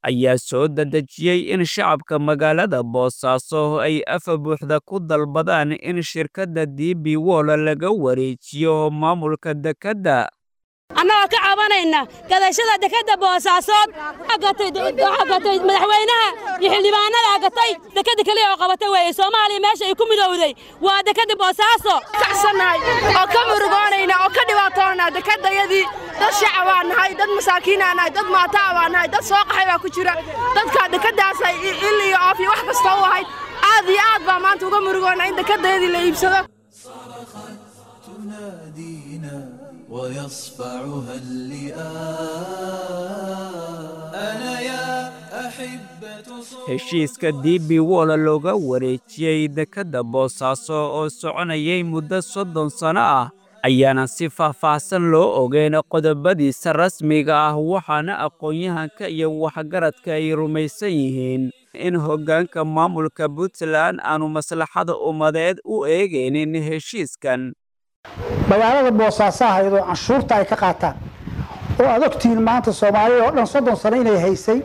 ayaa soo dadejiyey in shacabka magaalada boosaaso ay afa buuxda ku dalbadaan in shirkadda d b wol laga wareejiyo maamulka dekedda annagoo ka cabanayna gadashada dekedda boosaasood gatay madaxweynaha iyo xildhibaanada gatay dekedda keliya oo qabatay weeye soomaaliya meesha ay ku midowday waa dekedda boosaaso kacsannahay oo ka murugoonayna oo ka dhibaatoona dekeddayadii dad shacabaa nahay dad masaakiinaa nahay dad maataa baa nahay dad soo qaxay baa ku jira dadka dekeddaasay il iyo oof iyo wax kasta u ahayd aad iyo aad baa maanta uga murugoona in dekeddayadii la iibsado ويصفعها اللئام أنا يا أحبة heshiiska d b wol looga wareejiyey dekedda boosaaso oo soconayay muddo soddon sanno ah ayaana si faahfaahsan loo ogeyn qodobadiisa rasmiga ah waxaana aqoon-yahanka iyo waxgaradka ay rumaysan yihiin in hoggaanka maamulka puntland aanu maslaxada ummadeed u eegaynin heshiiskan magaalada boosaasaha iyadoo canshuurta ay ka qaataan oo aad ogtihiin maanta soomaalida oo dhan soddon sano inay haysay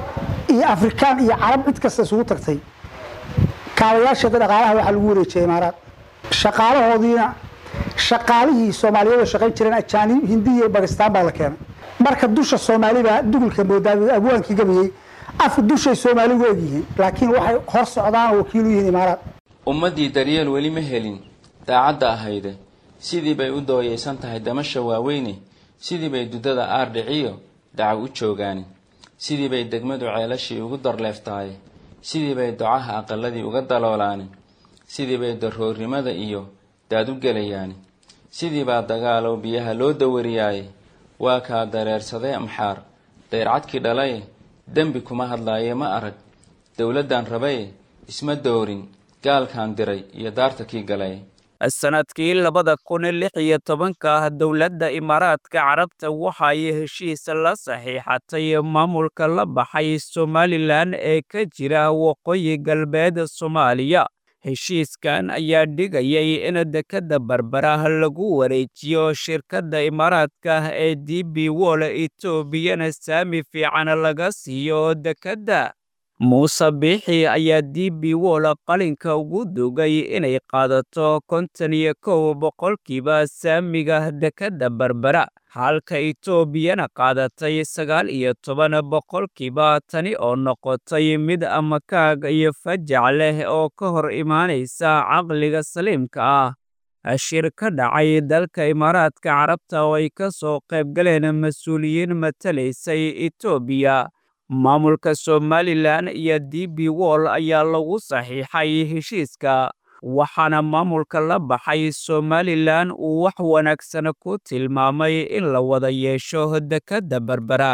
iyo afrikaan iyo carab cid kasta isugu tagtay kaabayaasheeda dhaqaalaha waxaa lagu wareejiyay imaaraad shaqaalahoodiina shaqaalihii soomaaliyeed oo shaqayn jireen ajaanib hindi iyo bakistaan baa la keenay marka dusha soomaali baa dugulka moodaa abwaankii gabayey af dushay soomaaligu egyihiin laakiin waxay hor socdaan oo wakiil u yihiin imaaraad ummaddii daryeel weli ma helin daacadda ahayde sidii bay u dooyaysan tahay damasha waaweyne sidii bay duddada aardhiciyo dacaw u joogaani sidii bay degmadu ceelashii ugu darleeftahay sidii bay docaha aqaladii uga daloolaani sidii bay daroornimada iyo daad u gelayaani sidii baa dagaalow biyaha loo dawariyaaye waa kaa dareersaday amxaar dayrcadkii dhalaye dembi kuma hadlaaye ma arag dowladdan rabaye isma doorin gaalkaan diray iyo daarta kii galay sanadkii labada kun lix iyo tobanka dowladda imaaraadka carabta waxay heshiis la saxiixatay maamulka la baxay somalilan ee ka jira waqooyi galbeed soomaaliya heshiiskan ayaa dhigayay in dekedda barbara lagu wareejiyo shirkadda imaaraadka ee d b wol etoobiyana saami fiican laga siiyo dekedda muuse biixi ayaa d b wol qalinka ugu dugay inay qaadato konton iyo kow boqolkiiba saamiga dekedda barbara halka etoobiyana qaadatay sagaal iyo toban boqolkiiba tani oo noqotay mid amakaag iyo fajac leh oo ka hor imaanaysa caqliga saliimka ah shir ka dhacay dalka imaaraadka carabta oo ay ka soo qaybgaleen mas-uuliyiin matalaysay etoobiya maamulka somalilan iyo d b wol ayaa lagu saxiixay heshiiska waxaana maamulka la baxay somalilan uu wax wanaagsan ku tilmaamay in la wada yeesho dekedda berbera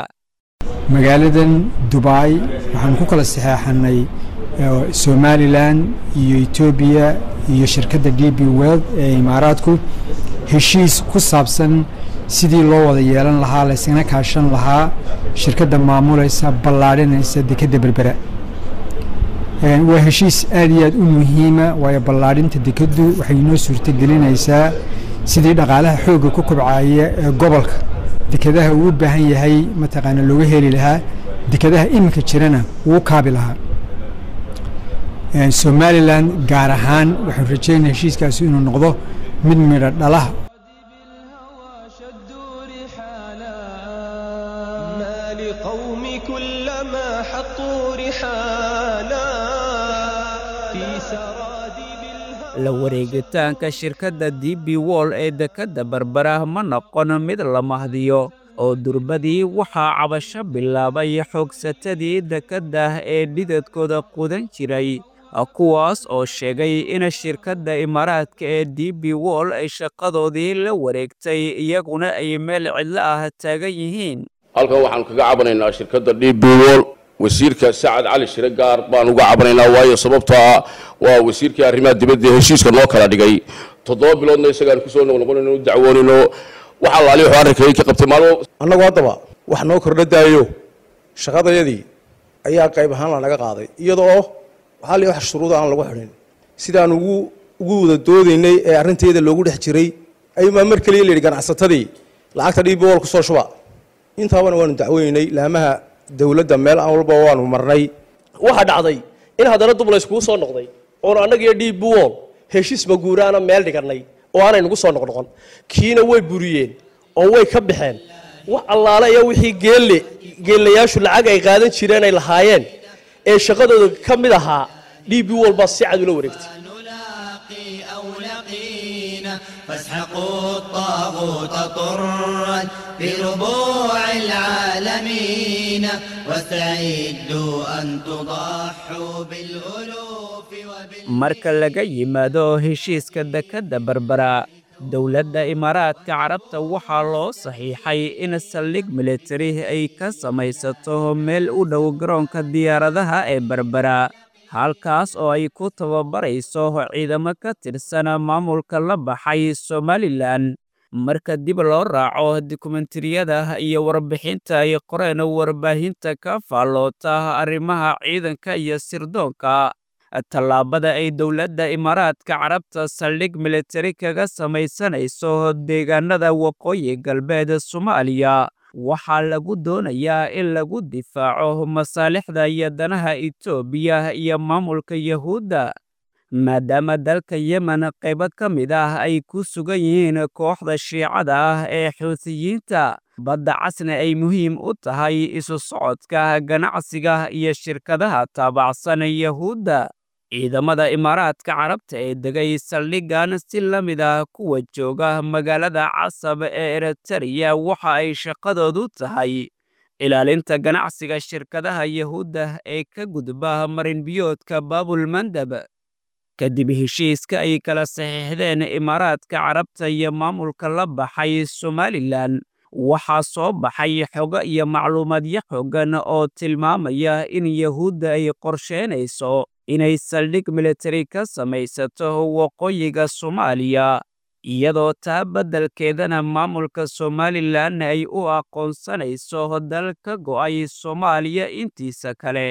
magaaladan dubai waxaanu ku kala saxeexanay somalilan iyo etoobiya iyo shirkadda d b weld ee imaaraadku heshiis ku saabsan sidii loo wada yeelan lahaa laysgana kaashan lahaa shirkadda maamulaysa ballaadhinaysa dekedda berbera waa heshiis aad iyo aad u muhiima waayo ballaadhinta dekeddu waxay inoo suurtagelinaysaa sidii dhaqaalaha xoogga ku kobcaya ee gobolka dekedaha uu u baahan yahay mataqaana looga heli lahaa dekedaha iminka jirana wuu kaabi lahaa somalilan gaar ahaan waxaan rajeynaya heshiiskaasi inuu noqdo mid midho dhalaha لقوم كلما حطوا رحالا في سرادب la wareegitaanka shirkadda d b wol ee dekedda berbera ma noqon mid la mahdiyo oo durbadii waxaa cabasho bilaabay xoogsatadii dekedda ee dhidadkooda qudan jiray kuwaas oo sheegay in shirkadda imaaraadka ee d b wol ay shaqadoodii la wareegtay iyaguna ay meel cidlo ah taagan yihiin halkan waxaanu kaga cabanaynaa shirkadda d b wol wasiirka sacad cali shire gaar baan uga cabanaynaa waayo sababtoo ah waa wasiirkii arrimaha dibadda heshiiska noo kala dhigay toddoba biloodna isagaan kusoo noqnoqonayno u dacwoonayno waxa laali wuxuu arrinkayay ka qabtay maalmo annagu haddaba wax noo kordha daayo shaqadayadii ayaa qayb ahaan lanaga qaaday iyadoo waxaa li wax shuruuda aan lagu xidhin sidaan ugu ugu wada doodaynay ee arrinteeda loogu dhex jiray ayuunbaa mar keliya la yidhi ganacsatadii lacagta d b wol kusoo shuba intaabana waanu dacweynaynay laamaha dowladda meel aan walba waanu marnay waxaa dhacday in haddana dub layskugu soo noqday oonu annagiyo dhiib buwol heshiis maguuraana meel dhigannay oo aanay nagu soo noqnoqon kiina way buriyeen oo way ka baxeen wax allaale iyo wixii geelle geellayaashu lacag ay qaadan jireen ay lahaayeen ee shaqadooda ka mid ahaa dhiib buwol baa si cad ula wareegtay فاسحقوا الطاغوت طرا بربوع العالمين واستعدوا أن تضحوا بالألوف marka laga yimaado heshiiska dekedda berbera dowladda imaaraadka carabta waxaa loo saxiixay in saldhig militari ay ka samaysato meel u dhow garoonka diyaaradaha ee berbera halkaas oo ay ku tababarayso ciidamo ka tirsan maamulka la baxay somalilan marka dib loo raaco dokumentariyada iyo warbixinta ay qoreen warbaahinta ka faalloota arrimaha ciidanka iyo sirdoonka tallaabada ay dowladda imaaraadka carabta saldhig militari kaga samaysanayso deegaanada waqooyi galbeed soomaaliya waxaa lagu doonayaa in lagu difaaco masaalixda iyo danaha etoobiya iyo maamulka yahuudda maadaama dalka yemen qaybo ka mid ah ay ku sugan yihiin kooxda shiicada ah ee xuutiyiinta badda casna ay muhiim u tahay isu socodka ganacsiga iyo shirkadaha taabacsan yahuudda ciidamada imaaraadka carabta ee degay saldhiggan si la mid ah kuwa jooga magaalada casab ee eritariya waxa ay shaqadoodu tahay ilaalinta ganacsiga shirkadaha yahuudda ee ka gudba marinbiyoodka baabulmandab kadib heshiiska ay kala saxiixdeen imaaraadka carabta iyo maamulka la baxay somalilan waxaa soo baxay xogo iyo macluumaadyo xoogan oo tilmaamaya in yahuudda ay qorsheynayso inay saldhig militari ka samaysato waqooyiga soomaaliya iyadoo taa beddelkeedana maamulka somalilan ay u aqoonsanayso dal ka go'ay soomaaliya intiisa kale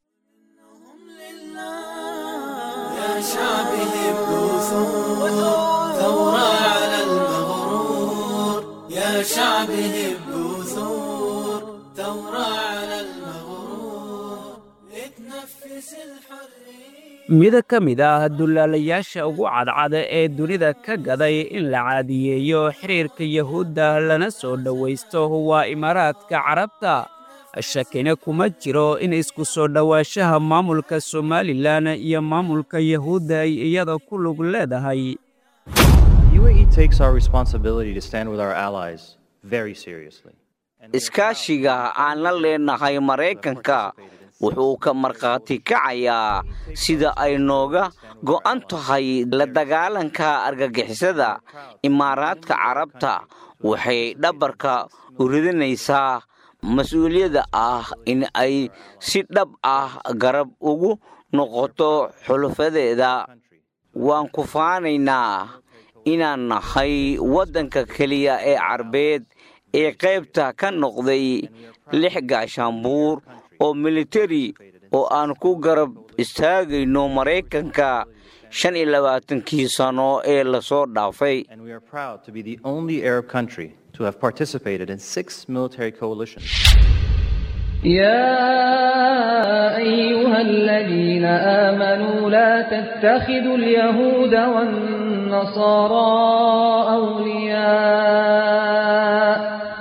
يا شعبي هبوا ثور ثورة على المغرور يا شعبي هبوا ثور ثورة على المغرور اتنفس الحرية mid ka mid ah dullaalayaasha ugu cadcada ee dunida ka gaday in la caadiyeeyo xiriirka yahuudda lana soo dhowaysto waa imaaraadka carabta shakina kuma jiro in isku soo dhowaanshaha maamulka somalilan iyo maamulka yahuudda ay iyada ku lug leedahay UAE takes our responsibility to stand with our allies very seriously. iskaashiga aan la leenahay maraykanka wuxuu ka markhaati kacayaa sida ay nooga go'an tahay la dagaalanka argagixisada imaaraadka carabta waxay dhabarka u ridinaysaa mas-uuliyadda ah in ay si dhab ah garab ugu noqoto xulufadeeda waan ku faanaynaa inaan nahay waddanka keliya ee carbeed ee qaybta ka noqday lix gaashaanbuur oo militari oo aan ku garab istaagayno maraykanka shan iyo labaatankii sano ee lasoo dhaafay And we are proud to be the only Arab country to have participated in six military coalitions. يا أيها الذين آمنوا لا تتخذوا اليهود والنصارى أولياء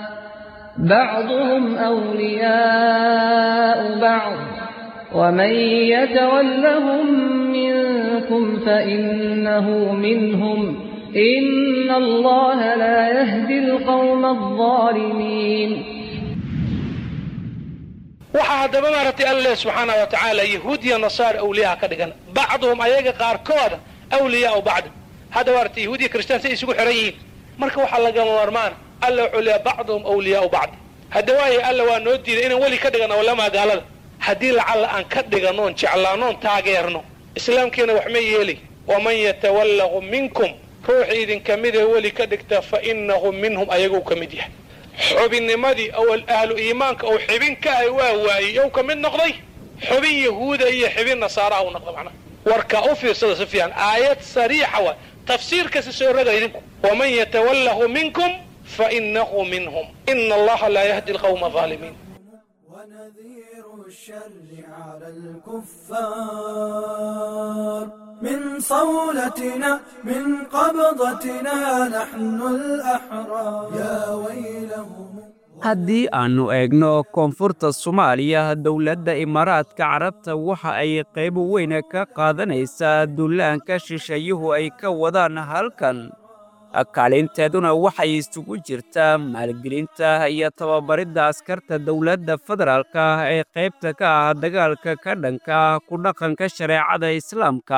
بعضهم أولياء بعض ومن يتولهم منكم فإنه منهم إن الله لا يهدي القوم الظالمين waxaa haddaba maaragtay alle subxaana wa tacaala yahuud iyo nasaar awliyaha ka dhigan bacduhum ayaga qaarkooda awliyaau bacd hadda maaragtay yahuud iyo kristaan say isugu xiran yihiin marka waxaa lagama maarmaan alle wuxuu leeyahay bacduhum awliyaau bacd hadda waaye alle waa noo diiday inaan weli ka dhigano walamaa gaalada haddii lacalla aan ka dhiganoon jeclaanoon taageerno islaamkiina wax ma yeeli waman yatawallahu minkum ruuxii idinka midee weli ka dhigta fa innahu minhum ayaguu ka mid yahay xubinnimadii oo ahlu iimaanka uu xibin ka ahay waa waayey yow ka mid noqday xubin yahuuda iyo xibin nasaaraha uu noqda macnaha warka u fiirsada si fiican aayad sariixa waa tafsiirkasi soo raga idinku waman yatawallahu minkum fa innahu minhum ina allaha laa yahdi alqawma aalimiin الشر على الكفار من صولتنا من قبضتنا نحن الأحرار يا ويلهم haddii aannu eegno koonfurta soomaaliya dowladda imaaraadka carabta waxa ay qayb weyn ka qaadanaysaa dullaanka shisheeyuhu ay ka wadaan halkan kaalinteeduna waxay isugu jirtaa maalgelinta iyo tababaridda askarta dowladda federaalka ee qaybta ka ah dagaalka ka dhanka ku dhaqanka shareecada islaamka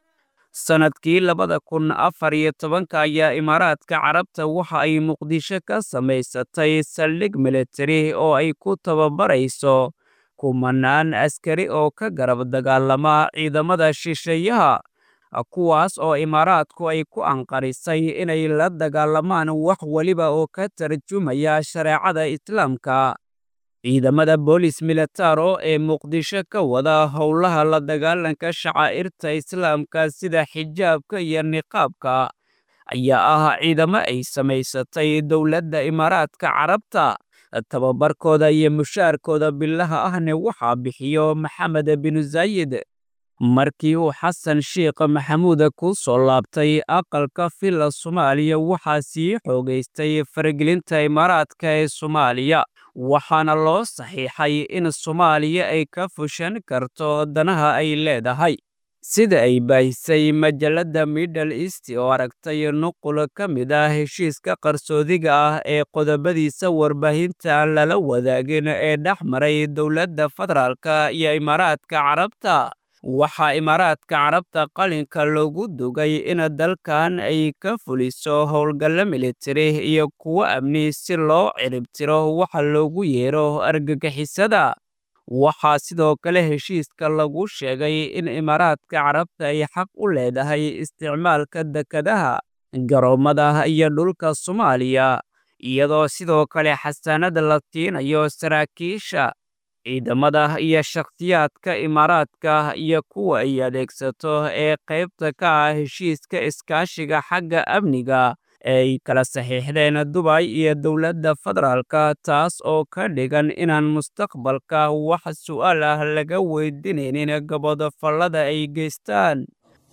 sannadkii labada kun afar iyo tobanka ayaa imaaraadka carabta waxa ay muqdisho ka samaysatay saldhig militari oo ay ku tababarayso kumanaan askari oo ka garab dagaalama ciidamada shisheeyaha kuwaas oo imaaraadku ay ku anqarisay inay la dagaalamaan wax weliba oo ka tarjumaya shareecada islaamka ciidamada boolis militaro ee muqdisho ka wada howlaha la dagaalanka shacaa'irta islaamka sida xijaabka iyo niqaabka ayaa ah ciidamo ay samaysatay dowladda imaaraadka carabta tababarkooda iyo mushaarkooda bilaha ahne waxaa bixiyo maxamed binu zaayid markii uu xasan sheikh maxamuud ku soo laabtay aqalka villa soomaaliya waxaa sii xoogaystay faragelinta imaaraadka ee soomaaliya waxaana loo saxiixay in soomaaliya ay ka fushan karto danaha ay leedahay sida ay baahisay majalladda middle east oo aragtay nuqul ka mid ah heshiiska qarsoodiga ah ee qodobadiisa warbaahinta lala wadaagin ee dhex maray dowladda federaalka iyo imaaraadka carabta waxaa imaaraadka carabta qalinka loogu dugay in dalkan ay ka fuliso howlgallo militari iyo kuwo amni si loo ciribtiro waxa loogu yeero argagixisada waxaa sidoo kale heshiiska lagu sheegay in imaaraadka carabta ay xaq u leedahay isticmaalka dekadaha garoommada iyo dhulka soomaaliya iyadoo sidoo kale xasaanada la tiinayo saraakiisha ciidamada iyo shakhsiyaadka imaaraadka iyo kuwa ay adeegsato ee qaybta ka ah heshiiska iskaashiga xagga amniga ee ay kala saxiixdeen dubay iyo dowladda federaalka taas oo ka dhigan inaan mustaqbalka wax su'aal ah laga weydiinaynin gabodofallada ay geystaan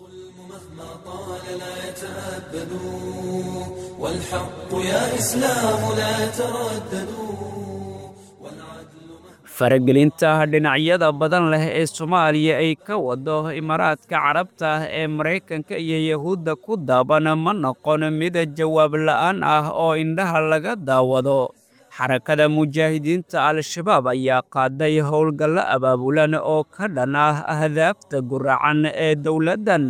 والحق يا إسلام لا ترددوا faragelinta dhinacyada badan leh ee soomaaliya ay ka wado imaaraadka carabta ee maraykanka iyo yahuudda ku daaban ma noqon mid jawaab la'aan ah oo indhaha laga daawado xarakada mujaahidiinta al-shabaab ayaa qaaday howlgallo abaabulan oo ka dhan ah ahdaafta guracan ee dowladdan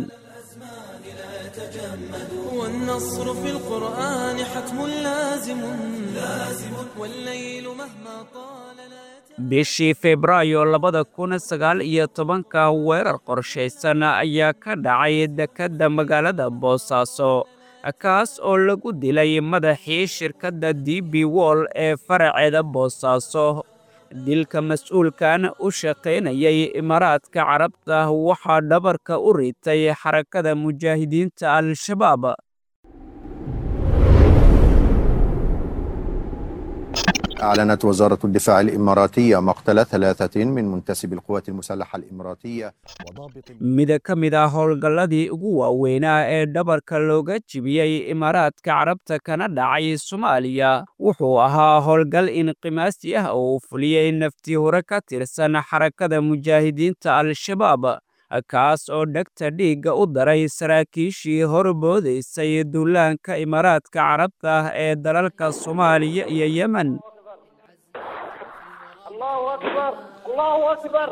والنصر في القرآن حتم لازم لازم والليل مهما طال bishii febraayo labada kun sagaal iyo tobanka weerar qorshaysan ayaa ka dhacay dekedda magaalada boosaaso kaas oo lagu dilay madaxii shirkadda d b wol ee faraceeda boosaaso dilka mas-uulkan u shaqaynayay imaaraadka carabta waxaa dhabarka u ritay xarakada mujaahidiinta al-shabaab أعلنت وزارة الدفاع الإماراتية مقتل ثلاثة من منتسبي القوات المسلحة الإماراتية mid ka mid ah howlgalladii ugu waaweynaa ee dhabarka looga jibiyey imaaraadka carabta kana dhacay soomaaliya wuxuu ahaa howlgal inqimaasi ah oo uu fuliyey naftii hore ka tirsan xarakada mujaahidiinta al-shabaab kaas oo dhegta dhiigga u daray saraakiishii horboodaysay duulaanka imaaraadka carabta ee dalalka soomaaliya iyo yemen الله أكبر الله أكبر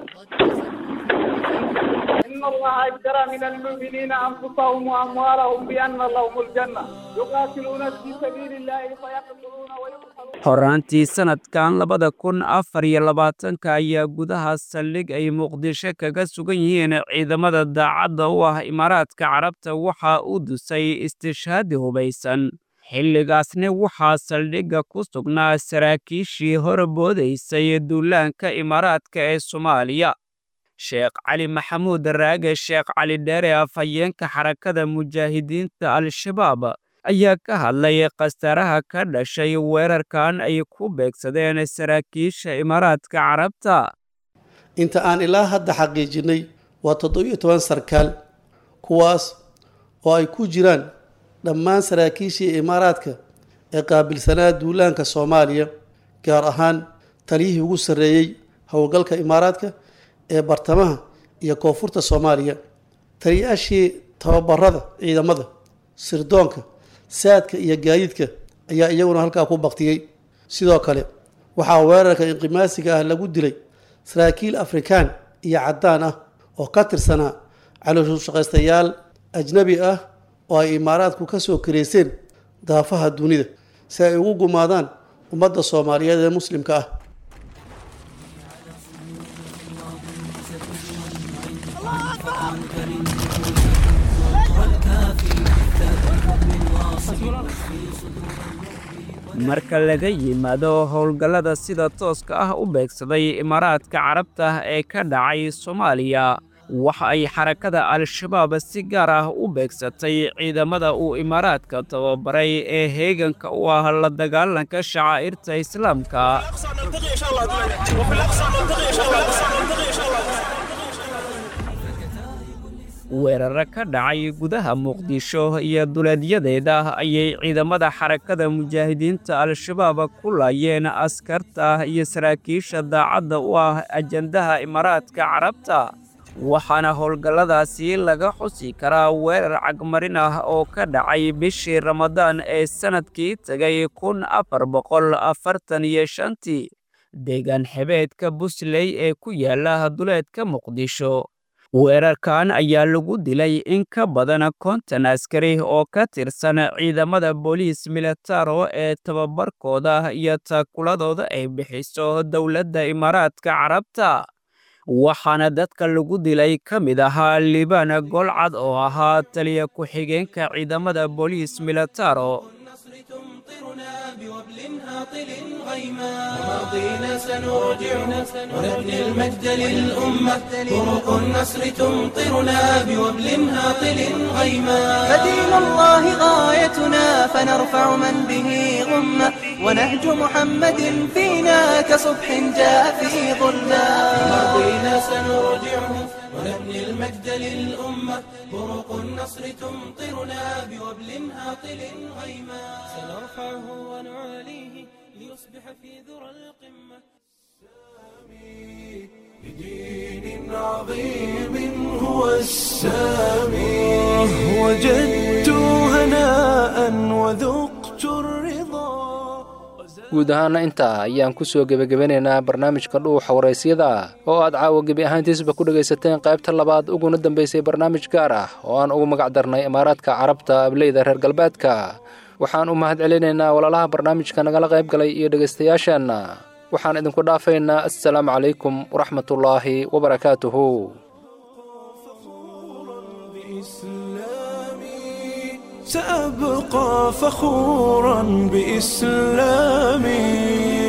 إن الله اشترى من المؤمنين أنفسهم وأموالهم بأن لهم الجنة يقاتلون في سبيل الله فيقتلون ويقتلون horaantii sanadkan labada kun afar iyo labaatanka ayaa gudaha saldhig ay muqdisho kaga sugan yihiin ciidamada daacadda u ah imaaraadka carabta waxaa u dusay istishhaadi hubaysan xilligaasna waxaa saldhigga ku sugnaa saraakiishii horboodaysay duulaanka imaaraadka ee soomaaliya sheekh cali maxamuud raage sheekh cali dheere afhayeenka xarakada mujaahidiinta al-shabaab ayaa ka hadlay khasaaraha ka dhashay weerarkan ay ku beegsadeen saraakiisha imaaraadka carabta inta aan ilaa hadda xaqiijinay waa toddobiyo toban sarkaal kuwaas oo ay ku jiraan dhammaan saraakiishii imaaraadka ee qaabilsanaa duulaanka soomaaliya gaar ahaan taliyihii ugu sarreeyey howlgalka imaaraadka ee bartamaha iyo koonfurta soomaaliya taliyaashii tababarada ciidamada sirdoonka saadka iyo gaadiidka ayaa iyaguna halkaa ku baktiyey sidoo kale waxaa weerarka inqimaasiga ah lagu dilay saraakiil afrikaan iyo caddaan ah oo ka tirsanaa calooshushaqaystayaal ajnabi ah oo ay imaaraadku ka soo kareyseen daafaha dunida si ay ugu gumaadaan ummadda soomaaliyeed ee muslimka ah marka laga yimaado howlgallada sida tooska ah u beegsaday imaaraadka carabta ee ka dhacay soomaaliya waxa ay xarakada al-shabaab si gaar ah u beegsatay ciidamada uu imaaraadka tababaray ee heeganka u ah la dagaalanka shacaa'irta islaamka weeraro ka dhacay gudaha muqdisho iyo duleedyadeeda ayay ciidamada xarakada mujaahidiinta al-shabaab ku laayeen askarta iyo saraakiisha daacadda u ah ajandaha imaaraadka carabta waxaana howlgalladaasi laga xusi karaa weerar cagmarin ah oo ka dhacay bishii ramadaan ee sannadkii tegay kun afar boqol afartan iyo shantii deegaan xebeedka busley ee ku yaala duleedka muqdisho weerarkan ayaa lagu dilay in ka badan konton askari oo ka tirsan ciidamada booliis militaro ee tababarkooda iyo taakuladooda ay bixiso dowladda imaaraadka carabta waxaana dadka lagu dilay ka mid ahaa liibaan golcad oo ahaa taliya ku-xigeenka ciidamada booliis militaro ماضينا سنرجعه ونبني المجد للأمة طرق النصر تمطرنا بوبل هاطل غيما فدين الله غايتنا فنرفع من به غمة ونهج محمد فينا كصبح جاء في ظلمة ماضينا سنرجعه ونبني المجد للأمة طرق النصر تمطرنا بوبل هاطل غيما سنرفعه ونعاليه ليصبح في ذرى القمة بدين عظيم هو السامي وجدت هناء وذقت الرضا guud ahaana intaa ayaan ku soo gebagabanaynaa barnaamijka dhuuxa waraysyada oo aad caawa gebi ahaantiisba ku dhegaysateen qaybta labaad uguna dambaysay barnaamij gaar ah oo aan ugu magac darnay imaaraadka carabta ableyda reer galbeedka waxaan u mahad celinaynaa walaalaha barnaamijka nagala qayb galay iyo dhegaystayaasheenna waxaan idinku dhaafaynaa assalaamu calaykum waraxmatullaahi wabarakaatuhu سأبقى فخورا بإسلامي